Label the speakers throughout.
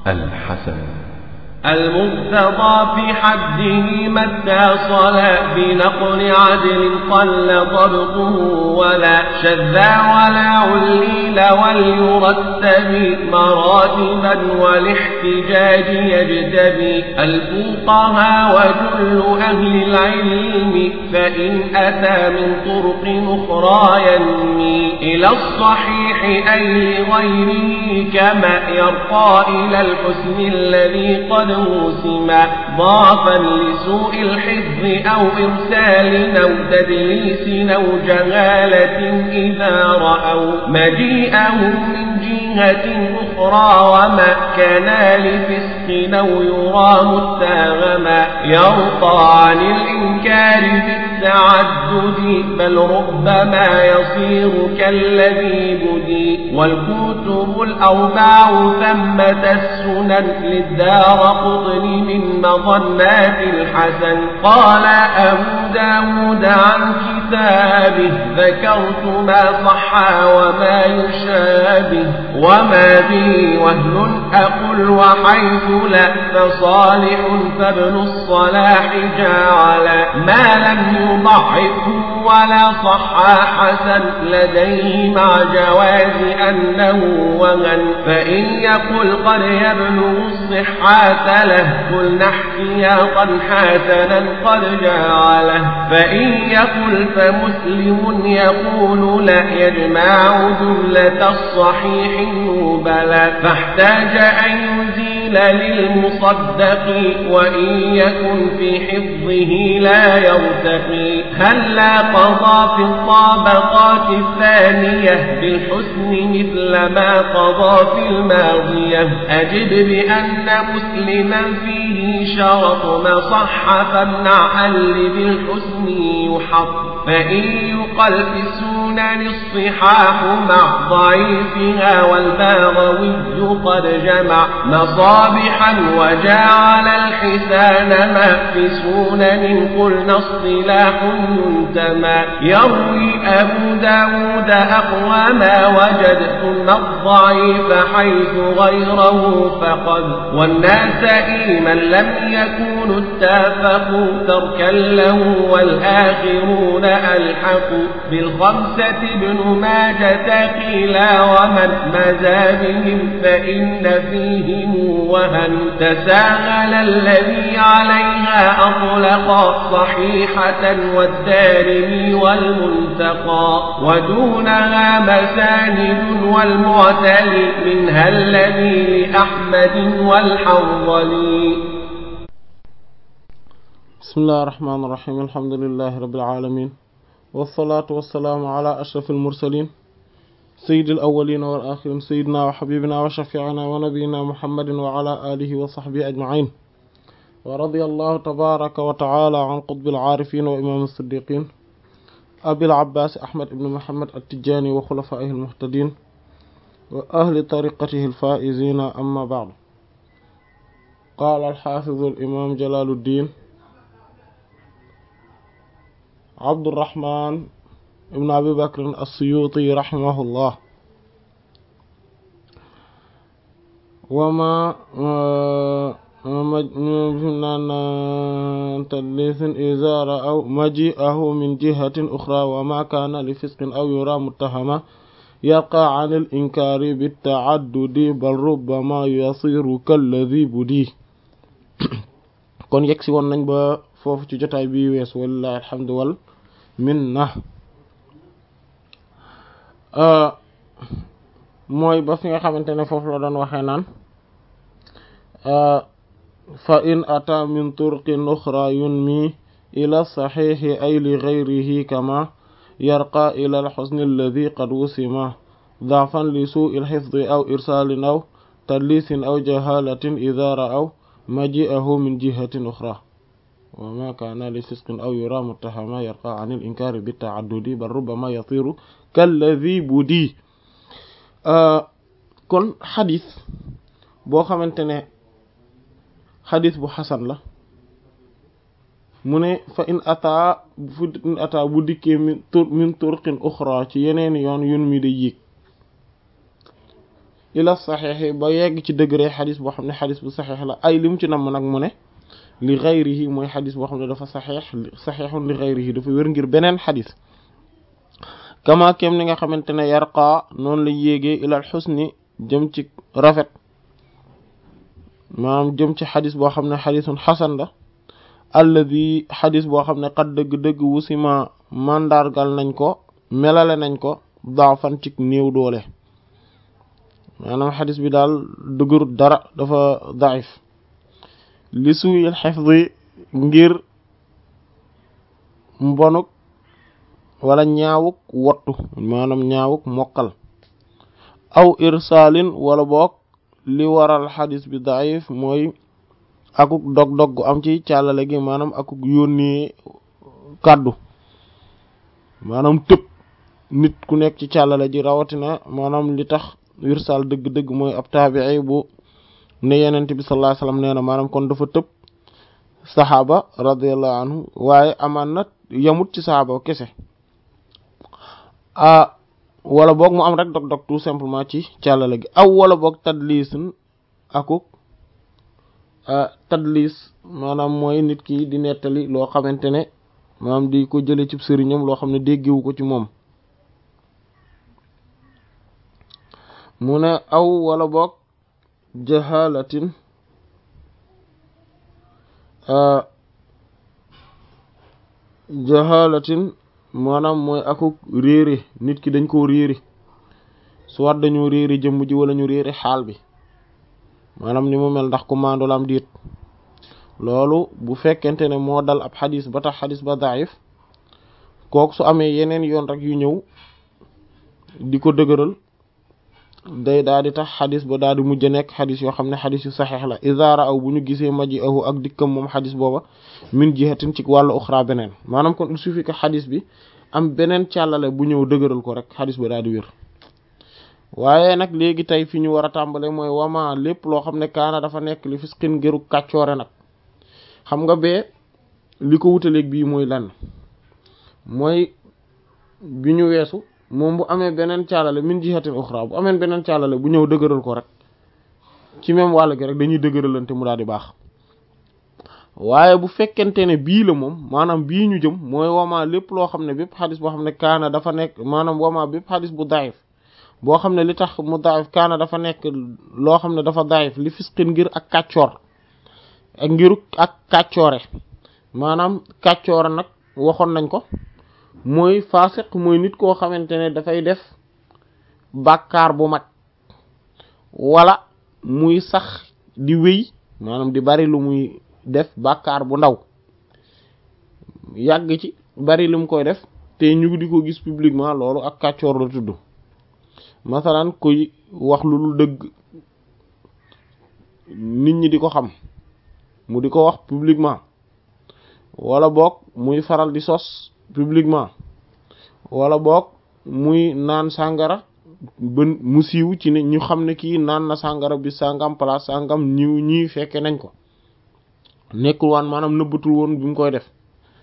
Speaker 1: الحسن
Speaker 2: المرتضى في حده ما اتصل بنقل عدل قل ضبطه ولا شذا ولا عليل وليرتب مراتبا والاحتجاج يجتبي الفقهاء وجل أهل العلم فإن أتى من طرق أخرى ينمي إلى الصحيح أي لغيره كما يرقى إلى الحسن الذي قد موسما ضعفا لسوء الحفظ أو إرسال أو تدليس أو جهالة إذا رأوا مجيئهم من جهة أخرى وما كان لفسق أو يرى متاغما يرقى عن الإنكار بالتعدد بل ربما يصير كالذي بدي والكتب الأربع ثمة السنن للدار قطن من مظنات الحسن قال أبو داود عن كتابه ذكرت ما صح وما يشابه وما به وهن أقل وحيث لا فصالح فابن الصلاح جعل ما لم يضعفه ولا صح حسن لديه مع جواز أنه وهن فإن يقل قد يبلغ الصحة له قلنا احتياطا حسنا قد جعله فإن يقل فمسلم يقول لا يجمع جملة الصحيح بلى فاحتاج أن يزيل للمصدق وإن يكن في حفظه لا يرتقي هل لا قضى في الطابقات الثانية بالحسن مثل ما قضى في الماضية أجد بأن مسلما فيه شرط ما صح فامنع اللي بالحسن يحط فإن يقل في السنن الصحاح مع ضعيفها والباغوي قد جمع مصابحا وجعل الحسان ما في سنن قلنا اصطلاح ينتمى يروي أبو داود أقوى ما وجد ثم الضعيف حيث غيره فقد والناس من لم يكونوا اتفقوا تركا له والآخرون ألحقوا بالخمسة ابن ماجة قيلا ومن مزى بهم فإن فيهم وهن تساهل الذي عليها أطلق صحيحة والدارمي والمنتقى ودونها مساند والمعتلي منها الذي لأحمد والحنظلي
Speaker 3: بسم الله الرحمن الرحيم الحمد لله رب العالمين والصلاة والسلام على أشرف المرسلين سيد الأولين والآخرين سيدنا وحبيبنا وشفيعنا ونبينا محمد وعلى آله وصحبه أجمعين ورضي الله تبارك وتعالى عن قطب العارفين وإمام الصديقين أبي العباس أحمد بن محمد التجاني وخلفائه المهتدين وأهل طريقته الفائزين أما بعد قال الحافظ الإمام جلال الدين عبد الرحمن ابن أبي بكر السيوطي رحمه الله وما تدليس إذا أو مجيئه من جهة أخرى وما كان لفسق أو يرى متهما يقع عن الإنكار بالتعدد بل ربما يصير كالذي بديه kon yegsi woon nañ ba foofu ci jotaay bi wees walilahi alhamdu wal minna mooy ba fi nga xamante ne foofu la doon waxee naan fa in ata min turqin uxra yunmi ila saxiixi ay li gayrihi kama yarqa ila alxusni alladi qad wusima daafan li suu ilxifdi aw irsaalin aw tadlisin aw jahalatin ida ra'aw maji'ahu min jihatin uxra wa ma kaana li fisqin aw yura muttahama yarqa an il inkaari bi taaddudi bal rubbama yatiru kalladi budi kon xadis boo xamante ne xadis bu xasan la mu ne fa in ata fu in ata bu dikkee min tur min turqin uxra ci yeneen yoon yun mi da yéeg ila saxiix ba yegg ci degré xadis boo xam ne xadis bu saxiix la ay li mu ci namm nag mu ne li xayrihi mooy xadis boo xam ne dafa saxiix saxiixun li xayrihi dafa wér ngir beneen xadis kama kem ni nga xamante ne yarqa noonu la yéegee ilal xusni jëm ci rafet maanaam jëm ci xadis boo xam ne xadisun xasan la alladi xadis boo xam ne xat dëgg-dëgg wusima mandargal nañ ko melale nañ ko daafan ci néew doole maanaam xadis bi daal dëgërut dara dafa daif li suyil xifdi ngir mbonuk wala ñaawuk wottu maanaam ñaawuk mokkal aw irsalin wala boog li waral xadis bi daif mooy akuk dog-dog gu am ci càllale gi maanaam akuk yónnee kàddu maanaam tëb nit ku nekk ci càllale ji rawatina maanaam li tax wirsal dëgg-dëgg mooy ab taabii bu ne yenent bi sallallahu alayhi wasallam nee na maanaam kon dafa tëb saxaaba radiyallahu anhu waaye amaan na yamut ci saxaaba kese ah wala boog mu am rek dog-dog tout simplement ci càllale gi aw wala boog tadlisun akuk tadlis maanaam mooy nit ki di nettali loo xamante ne maanaam di ko jële ci sëriñam loo xam ne déggewu ko ci moom mu ne aw wala boog jahalatin jahalatin maanaam mooy akuk réere nit ki dañ koo réere soit dañoo réere jëmm ji wala ñu réere xaal bi maanaam ni mu mel ndax ku maandu la am diit loolu bu fekkente ne moo dal ab xadis ba tax xadis ba daif kooku su amee yeneen yoon rek yu ñëw di ko dëgëral day daal di tax xadis ba daal di mujj nekk xadis yoo xam ne xadis yu saxeex la isaara aw bu ñu gisee maji ahu ak dikkam moom xadis booba min jihatin ci wàllu uxra beneen maanaam kon il suffit que xadis bi am beneen càllale bu ñëw dëgëral ko rek xadis ba daal di wér waaye nag léegi tey fi ñu war a tàmbale mooy wama lépp loo xam ne kaana dafa nekk li fisqin ngëru kàccoore nag xam nga bee li ko wutaleeg bii mooy lan mooy bi ñu weesu moom bu amee beneen caalale min jihatin uxra bu amee beneen caalale bu ñëw dëgëral ko rek ci même wàll gi rek dañuy dëgëralante mu daal di baax waaye bu fekkente ne bii la moom maanaam bii ñu jëm mooy wama lépp loo xam ne bépp xadis boo xam ne kaana dafa nekk maanaam wama bépp xadis bu daif boo xam ne li tax mu daif kaana dafa nekk loo xam ne dafa daif li fisqin ngir ak kàccoor ak ngiru ak kàccoore maanaam kàccoore nag waxoon nañ ko mooy faasiq mooy nit koo xamante ne dafay def bàkkaar bu mag wala muy sax di wéy maanaam di bari lu muy def bàkkaar bu ndaw yàgg ci bari lu mu koy def te ñu di ko gis publiquement loolu ak kàccoor la tudd masalan kuy wax lu dul dëgg nit ñi di ko xam mu di ko wax publiquement wala boog muy faral di sos publiquement wala boog muy naan sàngara ba mu siiw ci ne ñu xam ne kii naan na sàngara bi sàngam place sàngam ñiw ñii fekke nañ ko nekkul waan maanaam nëbbatul woon bi mu koy def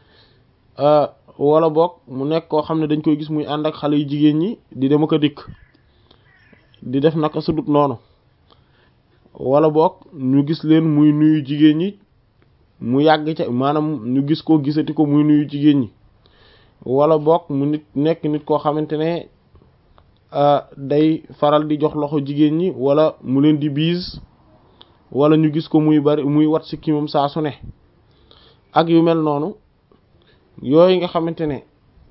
Speaker 3: wala boog mu nekk koo xam ne dañ koy gis muy ànd ak xale yu jigéen ñi di dem ak a dikk di def naka sudut noonu wala boog ñu gis leen muy nuyu jigéen ñi mu yàgg ca maanaam ñu gis ko gisati ko muy nuyu jigéen ñi wala boog mu nit nekk nit koo xamante ne day faral di jox loxo jigéen ñi wala mu leen di biis wala ñu gis ko muy bari muy wat si kii moom saa su ne ak yu mel noonu yooyu nga xamante ne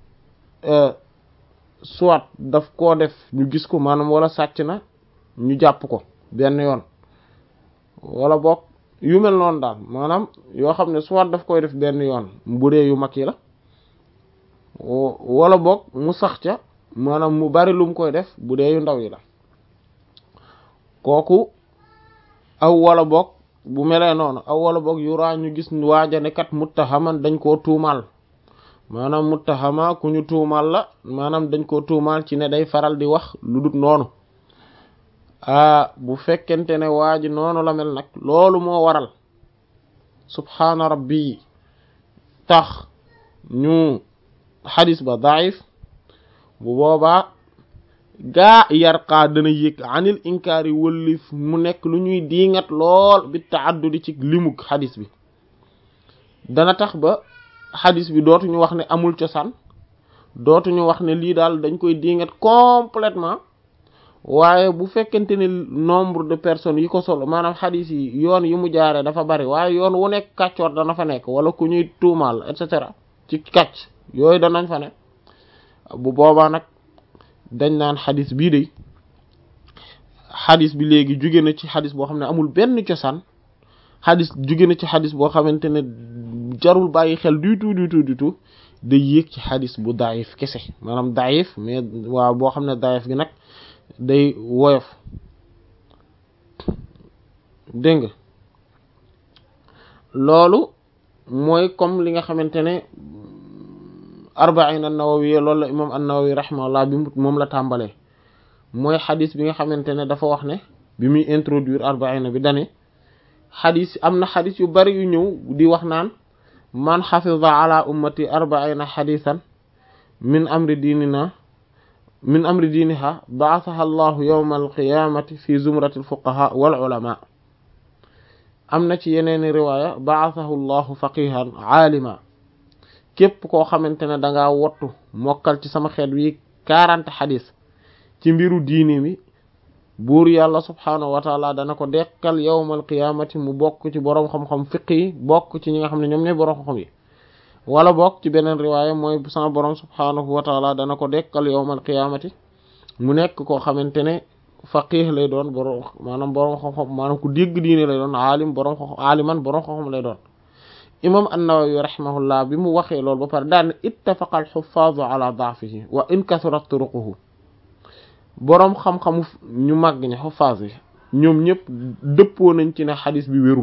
Speaker 3: soit daf koo def ñu gis ko maanaam wala sàcc na ñu jàpp ko benn yoon wala boog yu mel noonu daal maanaam yoo xam ne soit daf koy def benn yoon bu dee yu mag yi la wala boog mu sax ca maanaam mu bari lu mu koy def bu dee yu ndaw yi la kooku aw wala boog bu melee noonu aw wala boog yuraa ñu gis waajane kat muttahaman dañ koo tuumaal maanaam muttahama ku ñu tuumaal la maanaam dañ koo tuumaal ci ne day faral di wax lu dut noonu ah bu fekkente ne waa ji noonu la mel nag loolu moo waral subhaana rabbi tax ñu xadis ba daif bu boobaa gaa yarqaa dana yëg anil inkaari wëllif mu nekk lu ñuy diingat lool bi taaddudi ci limug xadis bi dana tax ba xadis bi dootuñu wax ne amul cosaan dootuñu wax ne lii daal dañ koy diingat complètement waaye bu fekkente ne nombre de personnes yi ko solo maanaam xadis yi yoon yi mu jaaree dafa bari waaye yoon wu nekk kàccoor dana fa nekk wala ku ñuy tuumaal et cetera ci kàcc yooyu danañ fa ne bu boobaa nag dañ naan xadis bii de xadis bi léegi jóge na ci xadis boo xam ne amul benn cosaan xadis jóge na ci xadis boo xamante ne jarul bàyyi xel du tout du tout du tout day yéeg ci xadis bu daayif kese maanaam daayif mais waaw boo xam ne daayif gi nag day woyof dégg nga loolu mooy comme li nga xamante ne arbain an-Nawawi loolu la imam an-Nawawi rahimahullah bi moom la tàmbalee mooy xadis bi nga xamante ne dafa wax ne bi muy introduire arbaina bi dane xadis am na xadis yu bari yu ñëw di wax naan man xafida ala ummati arbaina xadisan min amri diinina min amri diiniha ba'athaha allahu yawma alqiyamati fi zumrati alfuqaha wal ulama am na ci yeneeni riwaaya ba'athahu allahu faqihan aalima képp koo xamante ne dangaa wottu mokkal ci sama xeet wi quarante xadis ci mbiru diini mi buur yàlla subhaanahu wa taala dana ko dekkal yawmal qiyaamati mu bokk ci boroom xam-xam fiq yi bokk ci ñi nga xam ne ñoom ñooy boroom xam-xam yi wala bokk ci beneen riwaaya mooy sama boroom subhaanahu wa taala dana ko dekkal yawmal qiyaamati mu nekk koo xamante ne faqih lay doon boroom maanaam boroom xam-xam maanaam ku dégg diine lay doon aalim boroom xam aaliman boroom xam-xam lay doon imam an-Nawawi rahimahullah bi mu waxee loolu ba pare daan ittafaqa al-huffaaz ala da'fihi wa in kathurat turuquhu boroom xam-xamu ñu màgg ña xuffaas yi ñoom ñëpp dëppoo nañ ci ne xadis bi wérul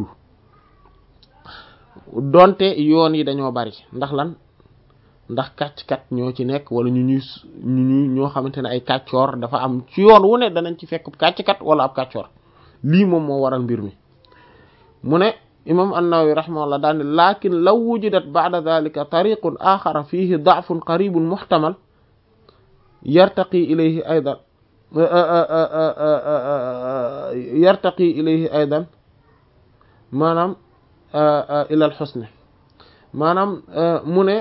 Speaker 3: donte yoon yi dañoo bari ndax lan ndax kàcc-kat ñoo ci nekk wala ñu ñuy ñu ñuy ñoo xamante ne ay kàccoor dafa am ci yoon wu ne danañ ci fekk kàcc-kat wala ab kàccoor lii moom moo waral mbir mi mu ne imam an-Nawawi rahimahullah daal ne lakin law wujidat ba'da dhalika tariqun axara fihi da'fun qaribun muhtamal yartaqi ilayhi aydan yartaqi ilayhi aydan maanaam ila al husn maanaam mu ne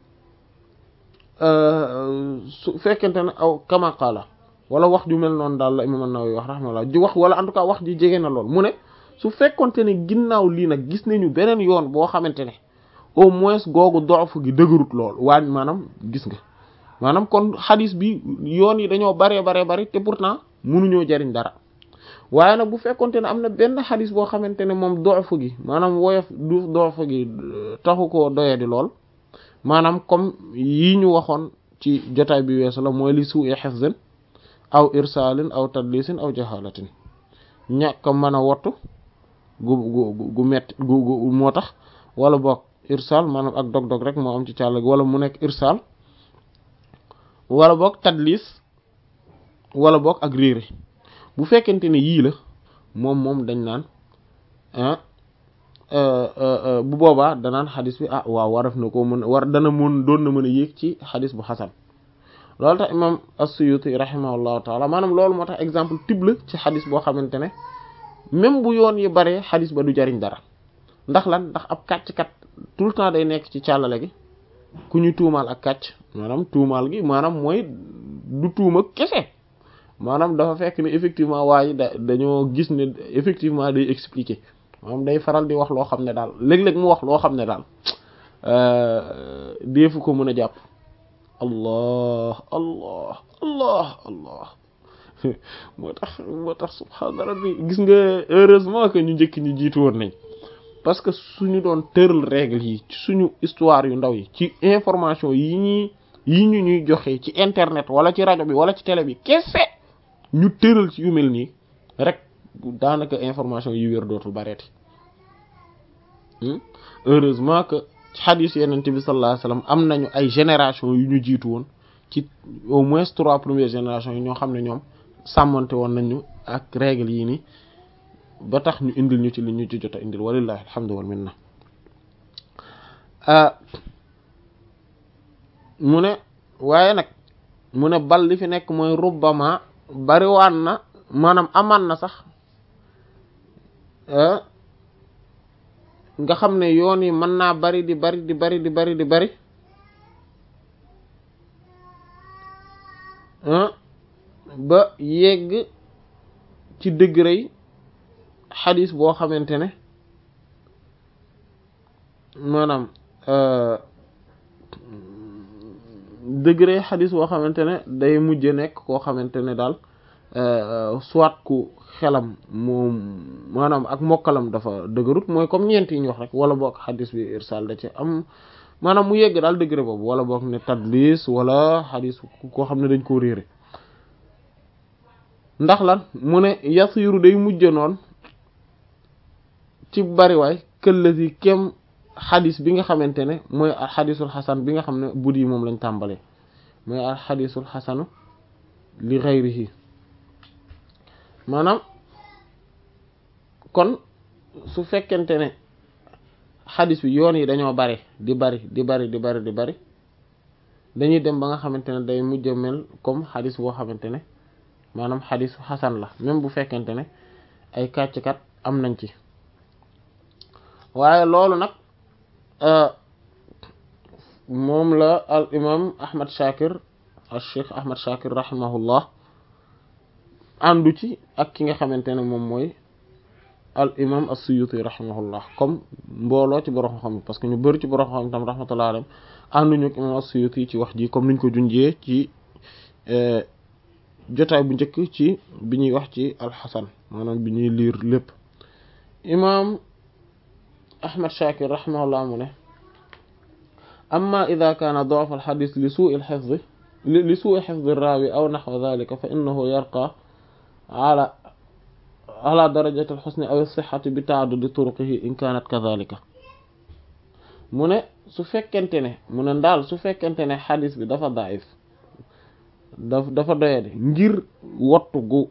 Speaker 3: su fekkente ne aw kama qaala wala wax ju mel noonu daal la imam an-Nawawi wax rahimahullah ji wax wala en tout cas wax ji jege na lool mu ne su fekkonte ne ginnaaw lii nag gis nañu beneen yoon boo xamante ne au moins googu doofu gi dëgërut lool waaye maanaam gis nga maanaam kon xadis bi yoon yi dañoo baree baree bari te pourtant mënuñoo jariñ dara waaye nag bu fekkonte ne am na benn xadis boo xamante ne moom doofu gi maanaam woyof du doofu gi taxu koo doye di lool maanaam comme yi ñu waxoon ci jotaay bi weesu la mooy li suu i hifzin aw irsalin aw tadlisin aw jahalatin ñàkk mën a wottu gu gu gu metti gu gu moo tax wala boog irsal maanaam ak dog-dog rek moo am ci càll gi wala mu nekk irsal wala boog tadlis wala boog ak réere bu fekkente ne yii la moom moom dañ naan bu boobaa danaan xadis bi ah waaw waraf na ko mën war dana mën doon na mën a yéeg ci xadis bu xasan loolu tax imam as-Suyuti rahimahullahu taala maanaam loolu moo tax exemple type la ci xadis boo xamante ne même bu yoon yi baree xadis ba du jariñ dara ndax lan ndax ab kàcc-kat tout le temps day nekk ci càllale gi ku ñu tuumaal ak kàcc maanaam tuumaal gi maanaam mooy du tuuma kese maanaam dafa fekk ne effectivement waaye da dañoo gis ne effectivement day expliquer maanaam day faral di wax loo xam ne daal léeg-léeg mu wax loo xam ne daal deefu ko mën a jàpp allah allah allah allah moo tax moo tax subhaana rabbi gis nga heureusement que ñu njëkk ñi jiitu woon nañ parce que suñu doon tëral règle yi ci suñu histoire yu ndaw yi ci information yi ñuy yi ñu ñuy joxe ci internet wala ci rajo bi wala ci télé bi kese ñu tëral ci yu mel nii rek daanaka information yi wér dootul bareeti heureusement que xadiis yenente bi sallallahu alayhi wasallam am nañu ay génération yu ñu jiitu woon ci au moins trois premières générations yi ñoo xam ne ñoom sàmmante woon nañu ak règle yi nii ba tax ñu indil ñu ci li ñu ci jot a indil walillahi alhamdu wal minna mu ne waaye nag mu ne bal li fi nekk mooy rubbama bariwaan na maanaam amaan na sax nga xam ne yoon yi mën naa bari di bari di bari di bari di bari ba yegg ci degré yi xadis boo xamante ne maanaam degré xadis boo xamante ne day mujj nekk koo xamante ne daal soit ku xelam moom maanaam ak mokkalam dafa dëgërut mooy comme ñeent yi ñu wax rek wala boog xadis bi irsal da ci am maanaam mu yegg daal degré boobu wala boog ne tadlis wala xadis koo xam ne dañ koo réere ndax lan mu ne yasiru day mujj noonu ci bariwaay këllasi kem xadis bi nga xamante ne mooy al xadisul xasan bi nga xam ne bud yi moom lañ tàmbalee mooy al xadisul xasanu li xayrihi maanaam kon su fekkente ne xadis bi yoon yi dañoo bari di bari di bari di bari di bari dañuy dem ba nga xamante ne day mujj mel comme xadis boo xamante ne maanaam xadisu xasan la même bu fekkente ne ay kàcckat am nañ ci waaye loolu nag moom la al imam ahmad shakir al cheikh ahmad shakir rahimahullah àndu ci ak ki nga xamante ne moom mooy al imam as-suyuti rahimahullah comme mbooloo ci borom xam parce que ñu bëri ci borom xam tam rahmatullah alayhi ànduñu ak imam as-suyuti ci wax ji comme niñ ko junjee ci jotaay bu njëkk ci bi ñuy wax ci alxasan maanaam bi ñuy liir lépp imam ahmad shakir rahimahullah mu ne amma ida kaana da'f alxadis li suu'i alxifdi li suu'i xifdi raawi aw naxwa dalika fa innahu yarqa ala ala darajati alxusni aw alsixati bi taaddudi turuqihi in kaanat kadalika mu ne su fekkente ne mu ne ndaal su fekkente ne xadis bi dafa daif daf dafa doyade ngir wottu gu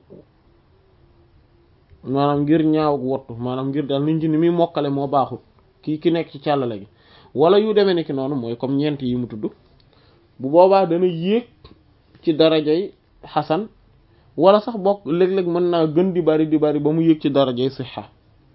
Speaker 3: maanaam ngir ñaaw gu wottu maanaam ngir daal nit ñi ni muy mokkale moo baaxul kii ki nekk ci càllale gi wala yu demee ni ki noonu mooy comme ñeent yi mu tudd bu boobaa dana yéeg ci darajay xasan wala sax bokk léeg-léeg mën naa gën di bari di bari ba mu yéeg ci darajay sixa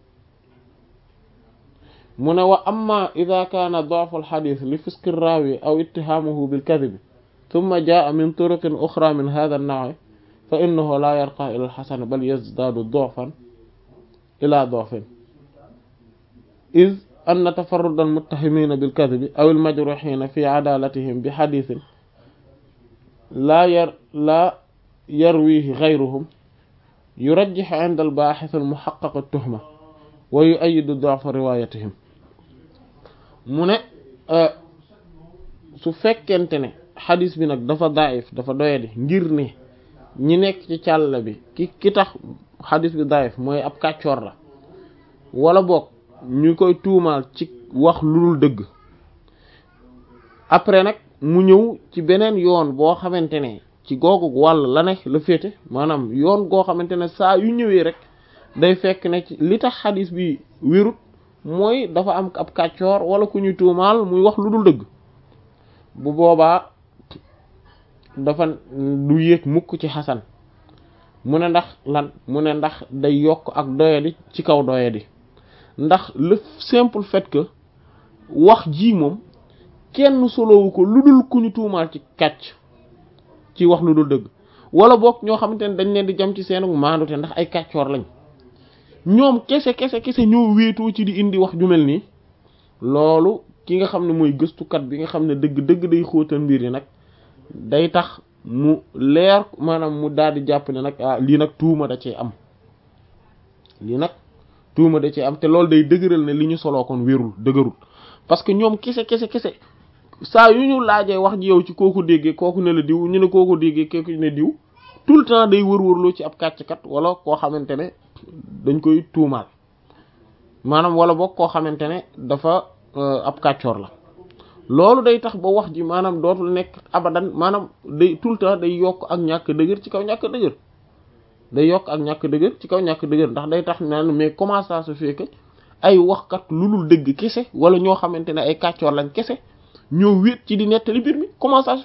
Speaker 3: mu ne wa amma ida kaana da'fu alxadis li fiski raawi aw ittihaamuhu bilkadibi ثم جاء من طرق أخرى من هذا النوع فإنه لا يرقى إلى الحسن بل يزداد ضعفا إلى ضعف إذ أن تفرد المتهمين بالكذب أو المجروحين في عدالتهم بحديث لا ير لا يرويه غيرهم يرجح عند الباحث المحقق التهمة ويؤيد ضعف روايتهم من su fekkente ne xadis bi nag dafa daif dafa doyadi ngir ne ñi nekk ci càll bi ki ki tax xadis bi daif mooy ab kàccoor la wala boog ñu koy tuumaal ci wax lu dul dëgg après nag mu ñëw ci beneen yoon boo xamante ne ci googu wàll la ne la féete maanaam yoon goo xamante ne saa yu ñëwee rek day fekk ne ci li tax xadis bi wérut mooy dafa am ab kàccoor wala ku ñuy tuumaal muy wax lu dul dëgg bu boobaa dafa du yéeg mukk ci xasan mu ne ndax lan mu ne ndax day yokk ak doyadi ci kaw doyadi ndax le simple fait que wax ji moom kenn solowu ko lu dul ku ñu tuumaal ci kàcc ci wax lu dul dëgg wala boog ñoo xamante ne dañ leen di jam ci seen maandute ndax ay kàccoor lañ ñoom kese kese kese ñoo wéetoo ci di indi wax ju mel nii loolu ki nga xam ne mooy gëstukat bi nga xam ne dëgg dëgg day xóotal mbir yi nag day tax mu leer maanaam mu daal di jàpp ne nag ah lii nag tuuma da cee am lii nag tuuma da cee am te loolu day dëgëral ne li ñu soloo kon wérul dëgërul parce que ñoom kese kese kese saa yu ñu laajee wax ji yow ci kooku déggee kooku ne la diw ñu ne kooku déggee kooku ne diw tout le temps day wër-wërloo ci ab kàcckat wala koo xamante ne dañ koy tuumaal maanaam wala boog koo xamante ne dafa ab kàccoor la loolu day tax ba wax ji maanaam dootul nekk abadan maanaam day tout le temps day yokk ak ñàkk dëgër ci kaw ñàkk dëgër day yokk ak ñàkk dëgër ci kaw ñàkk dëgër ndax day tax naan mais comment ça se fait que ay waxkat lu dul dëgg kese wala ñoo xamante ne ay kàccoor lañ kese ñoo wéet ci di nettali mbir mi comment ça se fait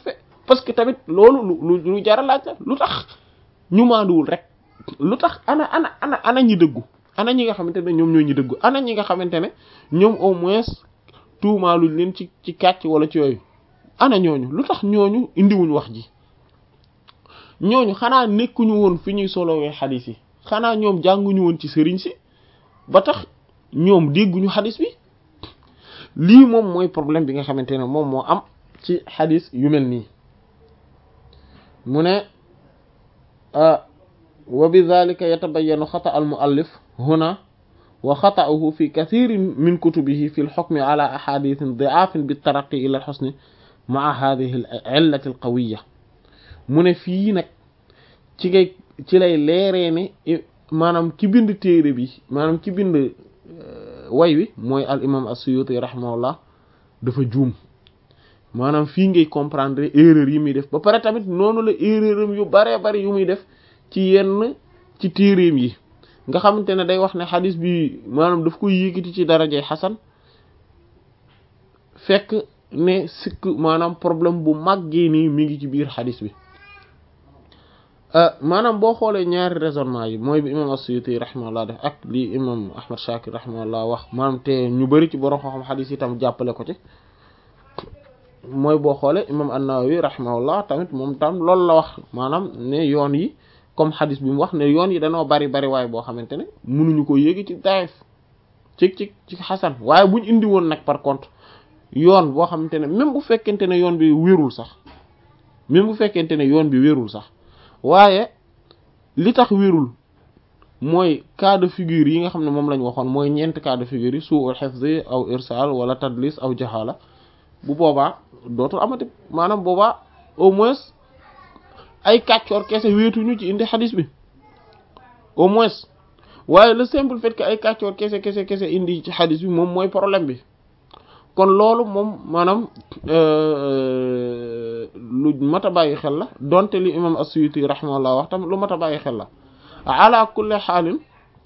Speaker 3: parce que tamit loolu lu lu lu jar a laaj la lu tax ñu maanduwul rek lu tax ana ana ana ana ñi dëggu ana ñi nga xamante ne ñoom ñoo ñi dëggu ana ñi nga xamante ne ñoom au moins tuumaaluñ leen ci ci kàcc wala ci yooyu ana ñooñu lu tax ñooñu indiwuñ wax ji ñooñu xanaa nekkuñu woon fi ñuy solowee xadis yi xanaa ñoom jànguñu woon ci sëriñ si ba tax ñoom dégguñu xadis bi lii moom mooy problème bi nga xamante ne moom moo am ci xadis yu mel nii mu ne wa bi dhalika yatabayyanu xata al muallif huna wa xata'uhu fi kathirin min kutubihi fi al-hukmi ala ahadithin di'afin bi taraqi ila al-husni ma'a hadhihi al-'illati al-qawiyya mu ne fii nag ci ngay ci lay leeree ne maanaam ki bind téere bi maanaam ki bind way wi mooy al imam as-Suyuti rahimahullah dafa juum maanaam fii ngay comprendre erreur yi muy def ba pare tamit noonu la erreuram yu baree bari yu muy def ci yenn ci téereem yi nga xamante ne day wax ne xadis bi maanaam daf koy yékkati ci darajay xasan fekk ne sikk maanaam problème bu màggee nii mi ngi ci biir xadis bi maanaam boo xoolee ñaari raisonnement yi mooy bi imam as-Suyuti rahimahullah def ak li imam Ahmad Shakir rahimahullah wax maanaam te ñu bari ci borom xam-xam xadis yi tam jàppale ko ci mooy boo xoolee imam an-Nawawi rahimahullah tamit moom tam loolu la wax maanaam ne yoon yi comme xadis bi mu wax ne yoon yi dañoo bari bari waaye boo xamante ne mënuñu ko yéegi ci daif ci ci ci xasan waaye buñ indi woon nag par contre yoon boo xamante ne même bu fekkente ne yoon bi wérul sax même bu fekkente ne yoon bi wérul sax waaye li tax wérul mooy cas de figure yi nga xam ne moom lañ waxoon mooy ñeent cas de figure yi su'ul hifz aw irsal wala tadlis aw jahala bu boobaa dootul amati maanaam boobaa au moins ay kàccoor kese wéetuñu ci indi xadis bi au moins waaye le simple fait que ay kàccoor kese kese kese indi ci xadis bi moom mooy problème bi kon loolu moom maanaam lu mat a bàyyi xel la donte li imam as-Suyuti rahimahullah wax tam lu mat a bàyyi xel la ala kulli xaalin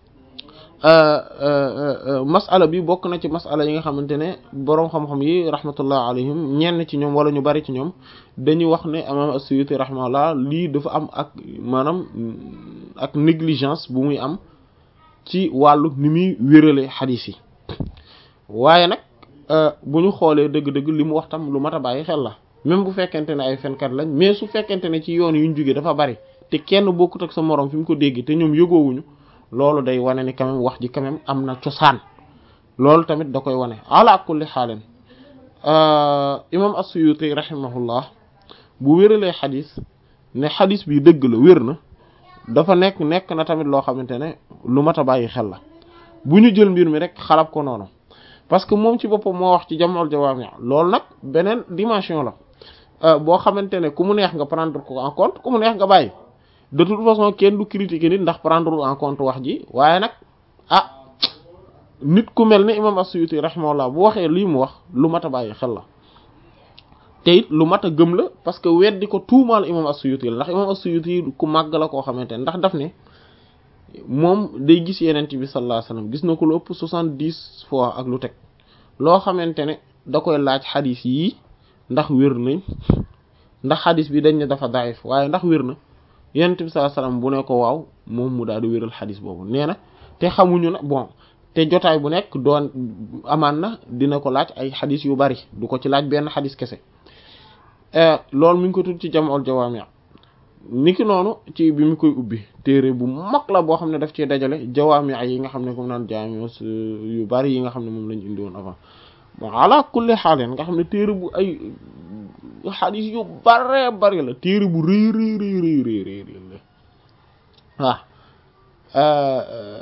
Speaker 3: masala bi bokk na ci masala yi nga xamante ne boroom xam-xam yi rahmatullah alayhim ñenn ci ñoom wala ñu bari ci ñoom dañuy wax ne imam as-Suyuti rahimahullah lii dafa am ak maanaam ak négligence bu muy am ci wàllu ni muy wérale xadiis yi waaye nag bu ñu xoolee dëgg-dëgg li mu wax tam lu mat a bàyyi xel la même bu fekkente ne ay fenkat lañ mais su fekkente ne ci yoon yuñ jógee dafa bari te kenn bokkut ak sa moroom fi mu ko dégg te ñoom yëgoowuñu loolu day wane ni quand même wax ji quand même am na cosaan loolu tamit da koy wane ala kulli xaalin imam as-Suyuti rahimahullah bu wéralee xadis ne xadis bi dëgg la wér na dafa nekk nekk na tamit loo xamante ne lu mat a bàyyi xel la bu ñu jël mbir mi rek xalab ko noonu parce que moom ci boppam moo wax ci jam'ul jawaami loolu nag beneen dimension la boo xamante ne ku mu neex nga prendre ko en compte ku mu neex nga bàyyi de toute façon kenn du critiquer nit ndax prendre en compte wax ji waaye nag ah nit ku mel ne imam as-Suyuti rahimahullah bu waxee lii mu wax lu mat a bàyyi xel la te it lu mat a gëm la parce que weddi ko tuumaal imam as-Suyuti la ndax imam as-Suyuti ku màgg la koo xamante ne ndax daf ne moom day gis yenent bi sallallahu alayhi wasallam gis na ko lu ëpp soixante-dix fois ak lu teg loo xamante ne da koy laaj xadis yii ndax wér nañ ndax xadis bi dañ ne dafa daif waaye ndax wér na yenent bi sallallahu alayhi wasallam bu ne ko waaw moom mu daal di wéral xadis boobu nee na te xamuñu na bon te jotaay bu nekk doon amaan na dina ko laaj ay xadis yu bari du ko ci laaj benn xadis kese loolu mi ngi ko tudd ci jam'ul jawaami' niki noonu ci bi mu koy ubbi téere bu mag la boo xam ne daf cee dajale jawaami' yi nga xam ne comme naan jaami yu bari yi nga xam ne moom lañu indi woon avant bon ala kulli xaaleen nga xam ne téere bu ay xadis yu bare bari la téere bu rëy rëy rëy rëy rëy rëy la waaw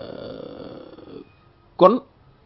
Speaker 3: kon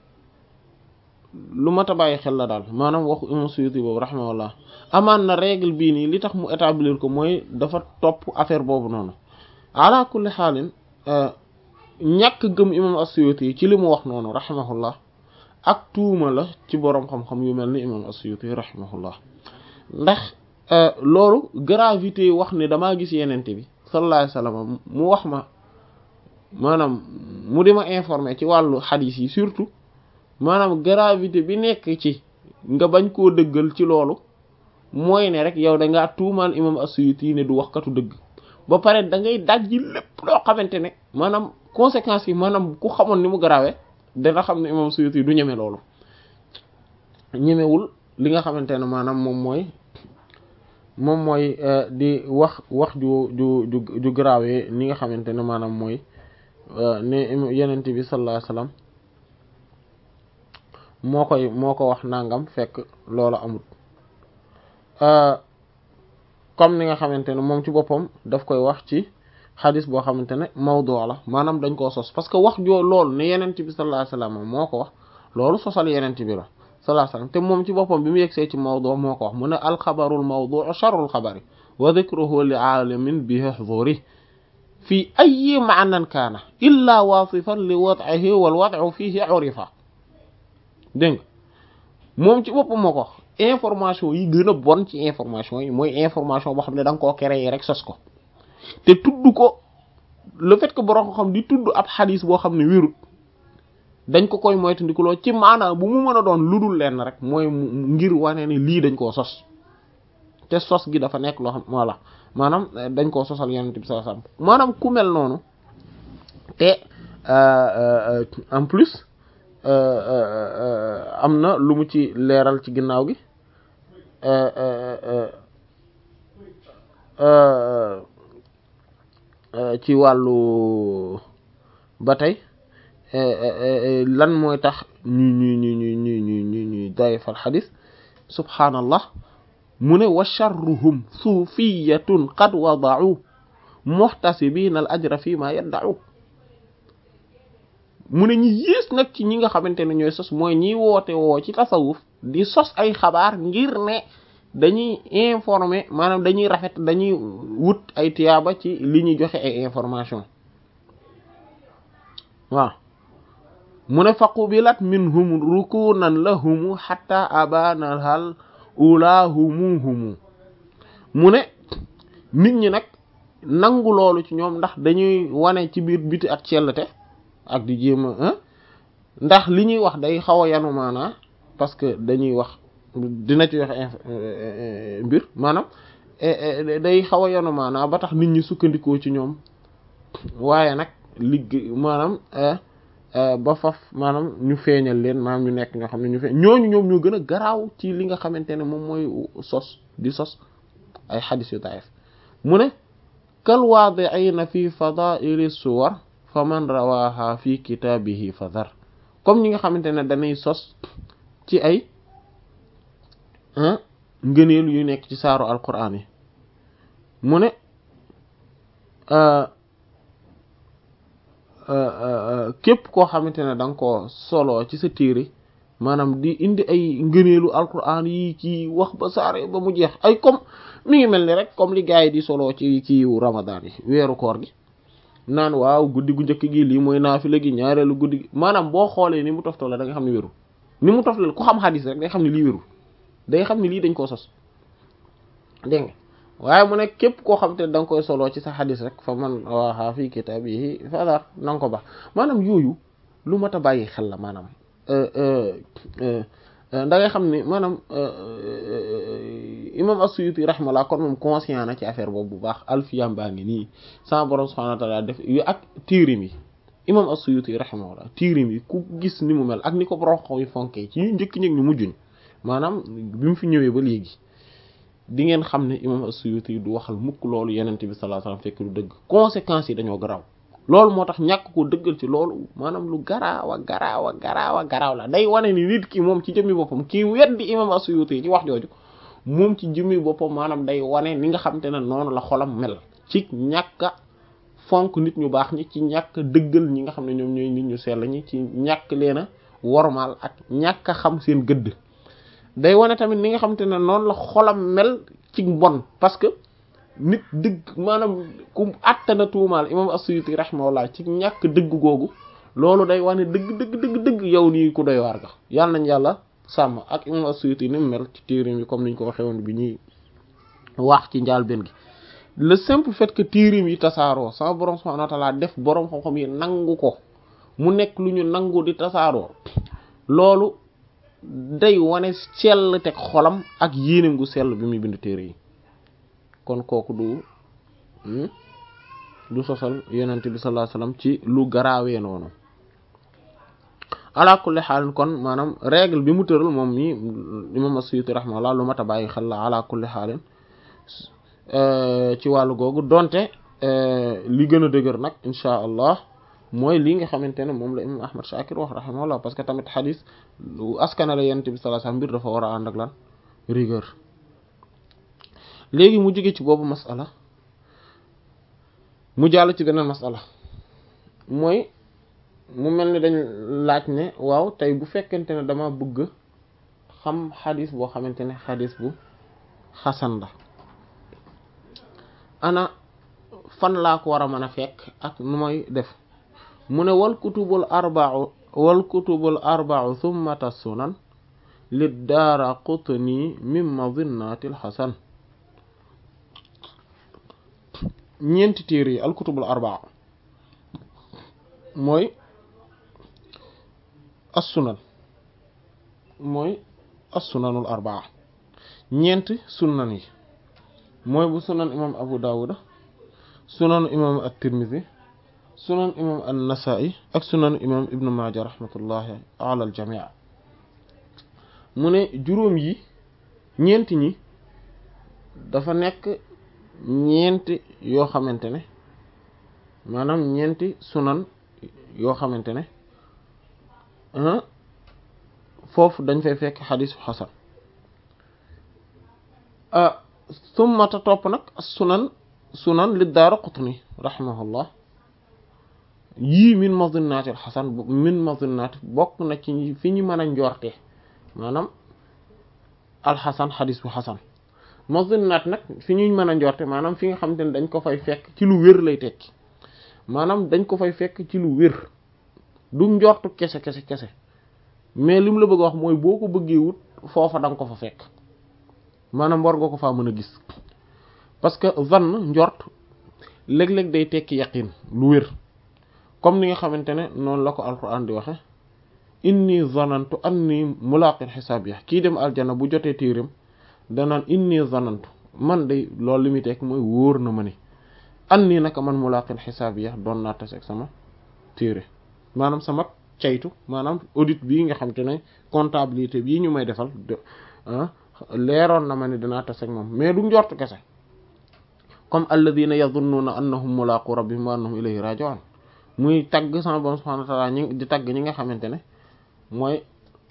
Speaker 3: lu mat a bàyyi xel la daal maanaam waxu imam Suyuti boobu rahimahullah amaan na règle bii nii li tax mu établir ko mooy dafa topp affaire boobu noonu ala kulli xaalin ñàkk gëm imam as-Suyuti ci li mu wax noonu rahimahullah ak tuuma la ci boroom xam-xam yu mel ni imam as-Suyuti rahimahullah ndax loolu gravité wax ne damaa gis yenente bi sallallahu alayhi wasallam mu wax ma maanaam mu di ma informer ci wàllu xadiis yi surtout maanaam gravité bi nekk ci nga bañ koo dëggal ci loolu mooy ne rek yow da ngaa tuumaal imam as-Suyuti ne du waxkatu dëgg ba pare da ngay dajji lépp loo xamante ne maanaam conséquences yi maanaam ku xamoon ni mu garawee dana xam ne imam as-Suyuti du ñeme loolu ñemewul li nga xamante ne maanaam moom mooy moom mooy di wax wax ju ju ju ju garawee ni nga xamante ne maanaam mooy ne yenent bi sallallahu alayhi wasallam moo koy moo ko wax nangam fekk loolu amul comme ni nga xamante ne moom ci boppam daf koy wax ci xadis boo xamante ne mawdu la maanaam dañ koo sos parce que wax joo loolu ne yenent bi sallallahu alayhi wasallam moo ko wax loolu sosal yenent bi la sallallahu alayhi wasallam te moom ci boppam bi mu yegsee ci mawdu moo ko wax mu ne alxabarul mawdu sharrul xabari wa dhikruhu li aalamin bi huzuri fi ayi maanan kaana illa wasifan li wad'ihi wal wad'u fihi urifa dégg nga moom ci boppam moo ko wax information yi gën a bon ci information yi mooy information boo xam ne da nga koo créer rek sos ko te tudd ko le fait que borom ko xam di tudd ab xadis boo xam ne wérut dañ ko koy moytandikuloo ci maanaam bu mu mën a doon ludul lenn rek mooy ngir wane ni lii dañ koo sos te sos gi dafa nekk loo xam voilà maanaam dañ koo sosal yonent bi sallallahu alayhi wasallam maanaam ku mel noonu te en plus am na lu mu ci leeral ci ginnaaw gi ci wàllu ba tey lan mooy tax ñu ñu ñu ñu ñu ñu ñu ñuy dayfal xadis subhaanallah mu ne wa charruhum suufiyatun qad wada'u muhtasibina al ajra fi ma yadda'u mu ne ñi yées nag ci ñi nga xamante ne ñooy sos mooy ñiy woote woo ci tasawuf di sos ay xabaar ngir ne dañuy informer maanaam dañuy rafet dañuy wut ay tiyaaba ci li ñuy joxe ay information waaw mu ne faqubilat minhum rukunan lahumu hatta abana hal ula humu humu mu ne nit ñi nag nangu loolu ci ñoom ndax dañuy wane ci biir biti ak cellte ak di jéem a ndax li ñuy wax day xaw a yanu maanaa parce que dañuy wax dina ci wax mbir maanaam day xaw a yanu maanaa ba tax nit ñi sukkandikoo ci ñoom waaye nag liggéey maanaam ba faf maanaam ñu feeñal leen maanaam ñu nekk ñoo xam ne ñu feeñ ñooñu ñoom ñoo gën a garaaw ci li nga xamante ne moom mooy sos di sos ay xadis yu daif mu ne kal waadi'ina fi fadaili suwar fa man rawaha fi kitaabihi fa dar comme ñi nga xamante ne dañuy sos ci ay ngëneel yu nekk ci saaru alquran yi mu ne képp koo xamante ne da nga koo solo ci sa téere maanaam di indi ay ngëneelu alquran yi ci wax ba saare ba mu jeex ay comme mi ngi mel ni rek comme li gars yi di solo ci ci ramadan yi weeru koor gi naan waaw guddi gu njëkk gi lii mooy naafila gi ñaareelu guddi gi maanaam boo xoolee ni mu toftale da nga xam ne wérul ni mu toftale ku xam xadis rek day xam ne lii wérul day xam ne lii dañ koo sos dégg nga waaye mu ne képp koo xam te ne da nga koy soloo ci sa xadis rek fa man waaxaa fii kitaabihi fadar na nga ko baax maanaam yooyu lu mat a bàyyi xel la maanaam da ngay xam ne maanaam imam as-Suyuti rahmallah kon moom conscient na ci affaire boobu bu baax alfiyam baa ngi nii sama borom subhanahu wa ta'ala def yu ak tiirim yi imam as-Suyuti rahmallah tiirim yi ku gis ni mu mel ak ni ko borom xaw yi fonkee ci ñu njëkk ñëg ñu mujjuñ maanaam bi mu fi ñëwee ba léegi di ngeen xam ne imam as-Suyuti du waxal mukk loolu yenente bi sallallahu alayhi wasallam fekk lu dëgg conséquences yi dañoo garaaw loolu moo tax ñàkk ko dëggal ci loolu maanaam lu garaaw a garaaw a garaaw a garaaw la day wane ni nit ki moom ci jëmmi boppam kii weddi imam as-Suyuti ci wax jooju moom ci jëmmi boppam maanaam day wane ni nga xam te ne noonu la xolam mel ci ñàkk a fonk nit ñu baax ñi ci ñàkk a dëggal ñi nga xam ne ñoom ñooy nit ñu sell ñi ci ñàkk leen a wormaal ak ñàkk a xam seen gëdd day wane tamit ni nga xam te ne noonu la xolam mel ci mbon parce que nit dëgg maanaam ku àttana tuumaal imam as-Suyuti rahimahullah ci ñàkk dëgg googu loolu day wane dëgg dëgg dëgg dëgg yow nii ku doy waar ga yàlla nañ yàlla sàmm ak imam as-Suyuti ni mu mel ci téerim yi comme niñ ko waxee woon bi ñuy wax ci njaal benn gi le simple fait que téerim yi tasaaroo sama borom subhanahu wa ta'ala def borom xam-xam yi nangu ko mu nekk lu ñu nangu di tasaaroo loolu day wane sell teg xolam ak yéenem gu sell bi muy bind téere yi kon kooku du du sosal yonent bi sallallahu alayhi wasallam ci lu garaawee noonu ala kulli xaal kon maanaam règle bi mu tëral moom mi imam as-Suyuti rahimahullah lu mat a bàyyi xel la ala kulli xaalin ci wàllu googu donte li gën a dëgër nag insha allah mooy li nga xamante ne moom la imam Ahmad Shakir wax rahimahullah parce que tamit xadis lu askanale yonent bi sallallahu alayhi wasallam mbir dafa war a ànd ak lan rigueur léegi mu jóge ci boobu masala mu jàll ci beneen masala mooy mu mel ni dañ laaj ne waaw tey bu fekkente ne dama bëgg xam xadis boo xamante ne xadis bu xasan la ana fan laa ko war a mën a fekk ak nu may def mu ne wal kutubul arba'u wal kutubul arba'u thummata sunan li daara qutni min madinnatil xasan ñeenti téere yi al kutubul arba'u mooy as-sunan mooy as-sunanul arbaa ñeenti sunan yi mooy bu sunan imam abu dawuda sunan imam at-tirmidhi sunan imam an-nasa'i ak sunan imam ibnu maaja rahmatullahi ala al-jami' mu ne juróom yi ñeenti ñi dafa nekk ñeenti yoo xamante ne maanaam ñeenti sunan yoo xamante ne foofu dañ fay fekk xadisu xasan summata topp nag sunan sunan li daara qutni rahimahullah yii min madinnatil xasan min madinnaati bokk na ci fi ñu mën a njorte maanaam alxasan xadis bu xasan madinnaat nag fi ñuy mën a njorte maanaam fi nga xamante ne dañ ko fay fekk ci lu wér lay tekki maanaam dañ ko fay fekk ci lu wér du njortu kese kese kese mais lim la bëgg a wax mooy boo ko bëggee wut foofa da nga ko fa fekk maanaam war nga ko faa mën a gis parce que zann njort léeg-léeg day tekki yaqin lu wér comme ni nga xamante ne noonu la ko alquran di waxe inni zanantu anni mulaqin xisaab ya kii dem aljana bu jotee téeram danaan inni zanantu man day loolu li muy tekk mooy wóor na ma ni anni naka man mulaqin xisaab ya doon naa tase ak sama téere maanaam sama caytu maanaam audit bii nga xam te ne comptabilité bii ñu may defal leeroon na ma ne dinaa tase ak moom mais du njort kese comme alladina yadhunnuna annahum mulaqu rabbihim wa annahum ilayhi raji'un muy tagg sama borom subhanahu wa ta'ala ñi di tagg ñi nga xamante ne mooy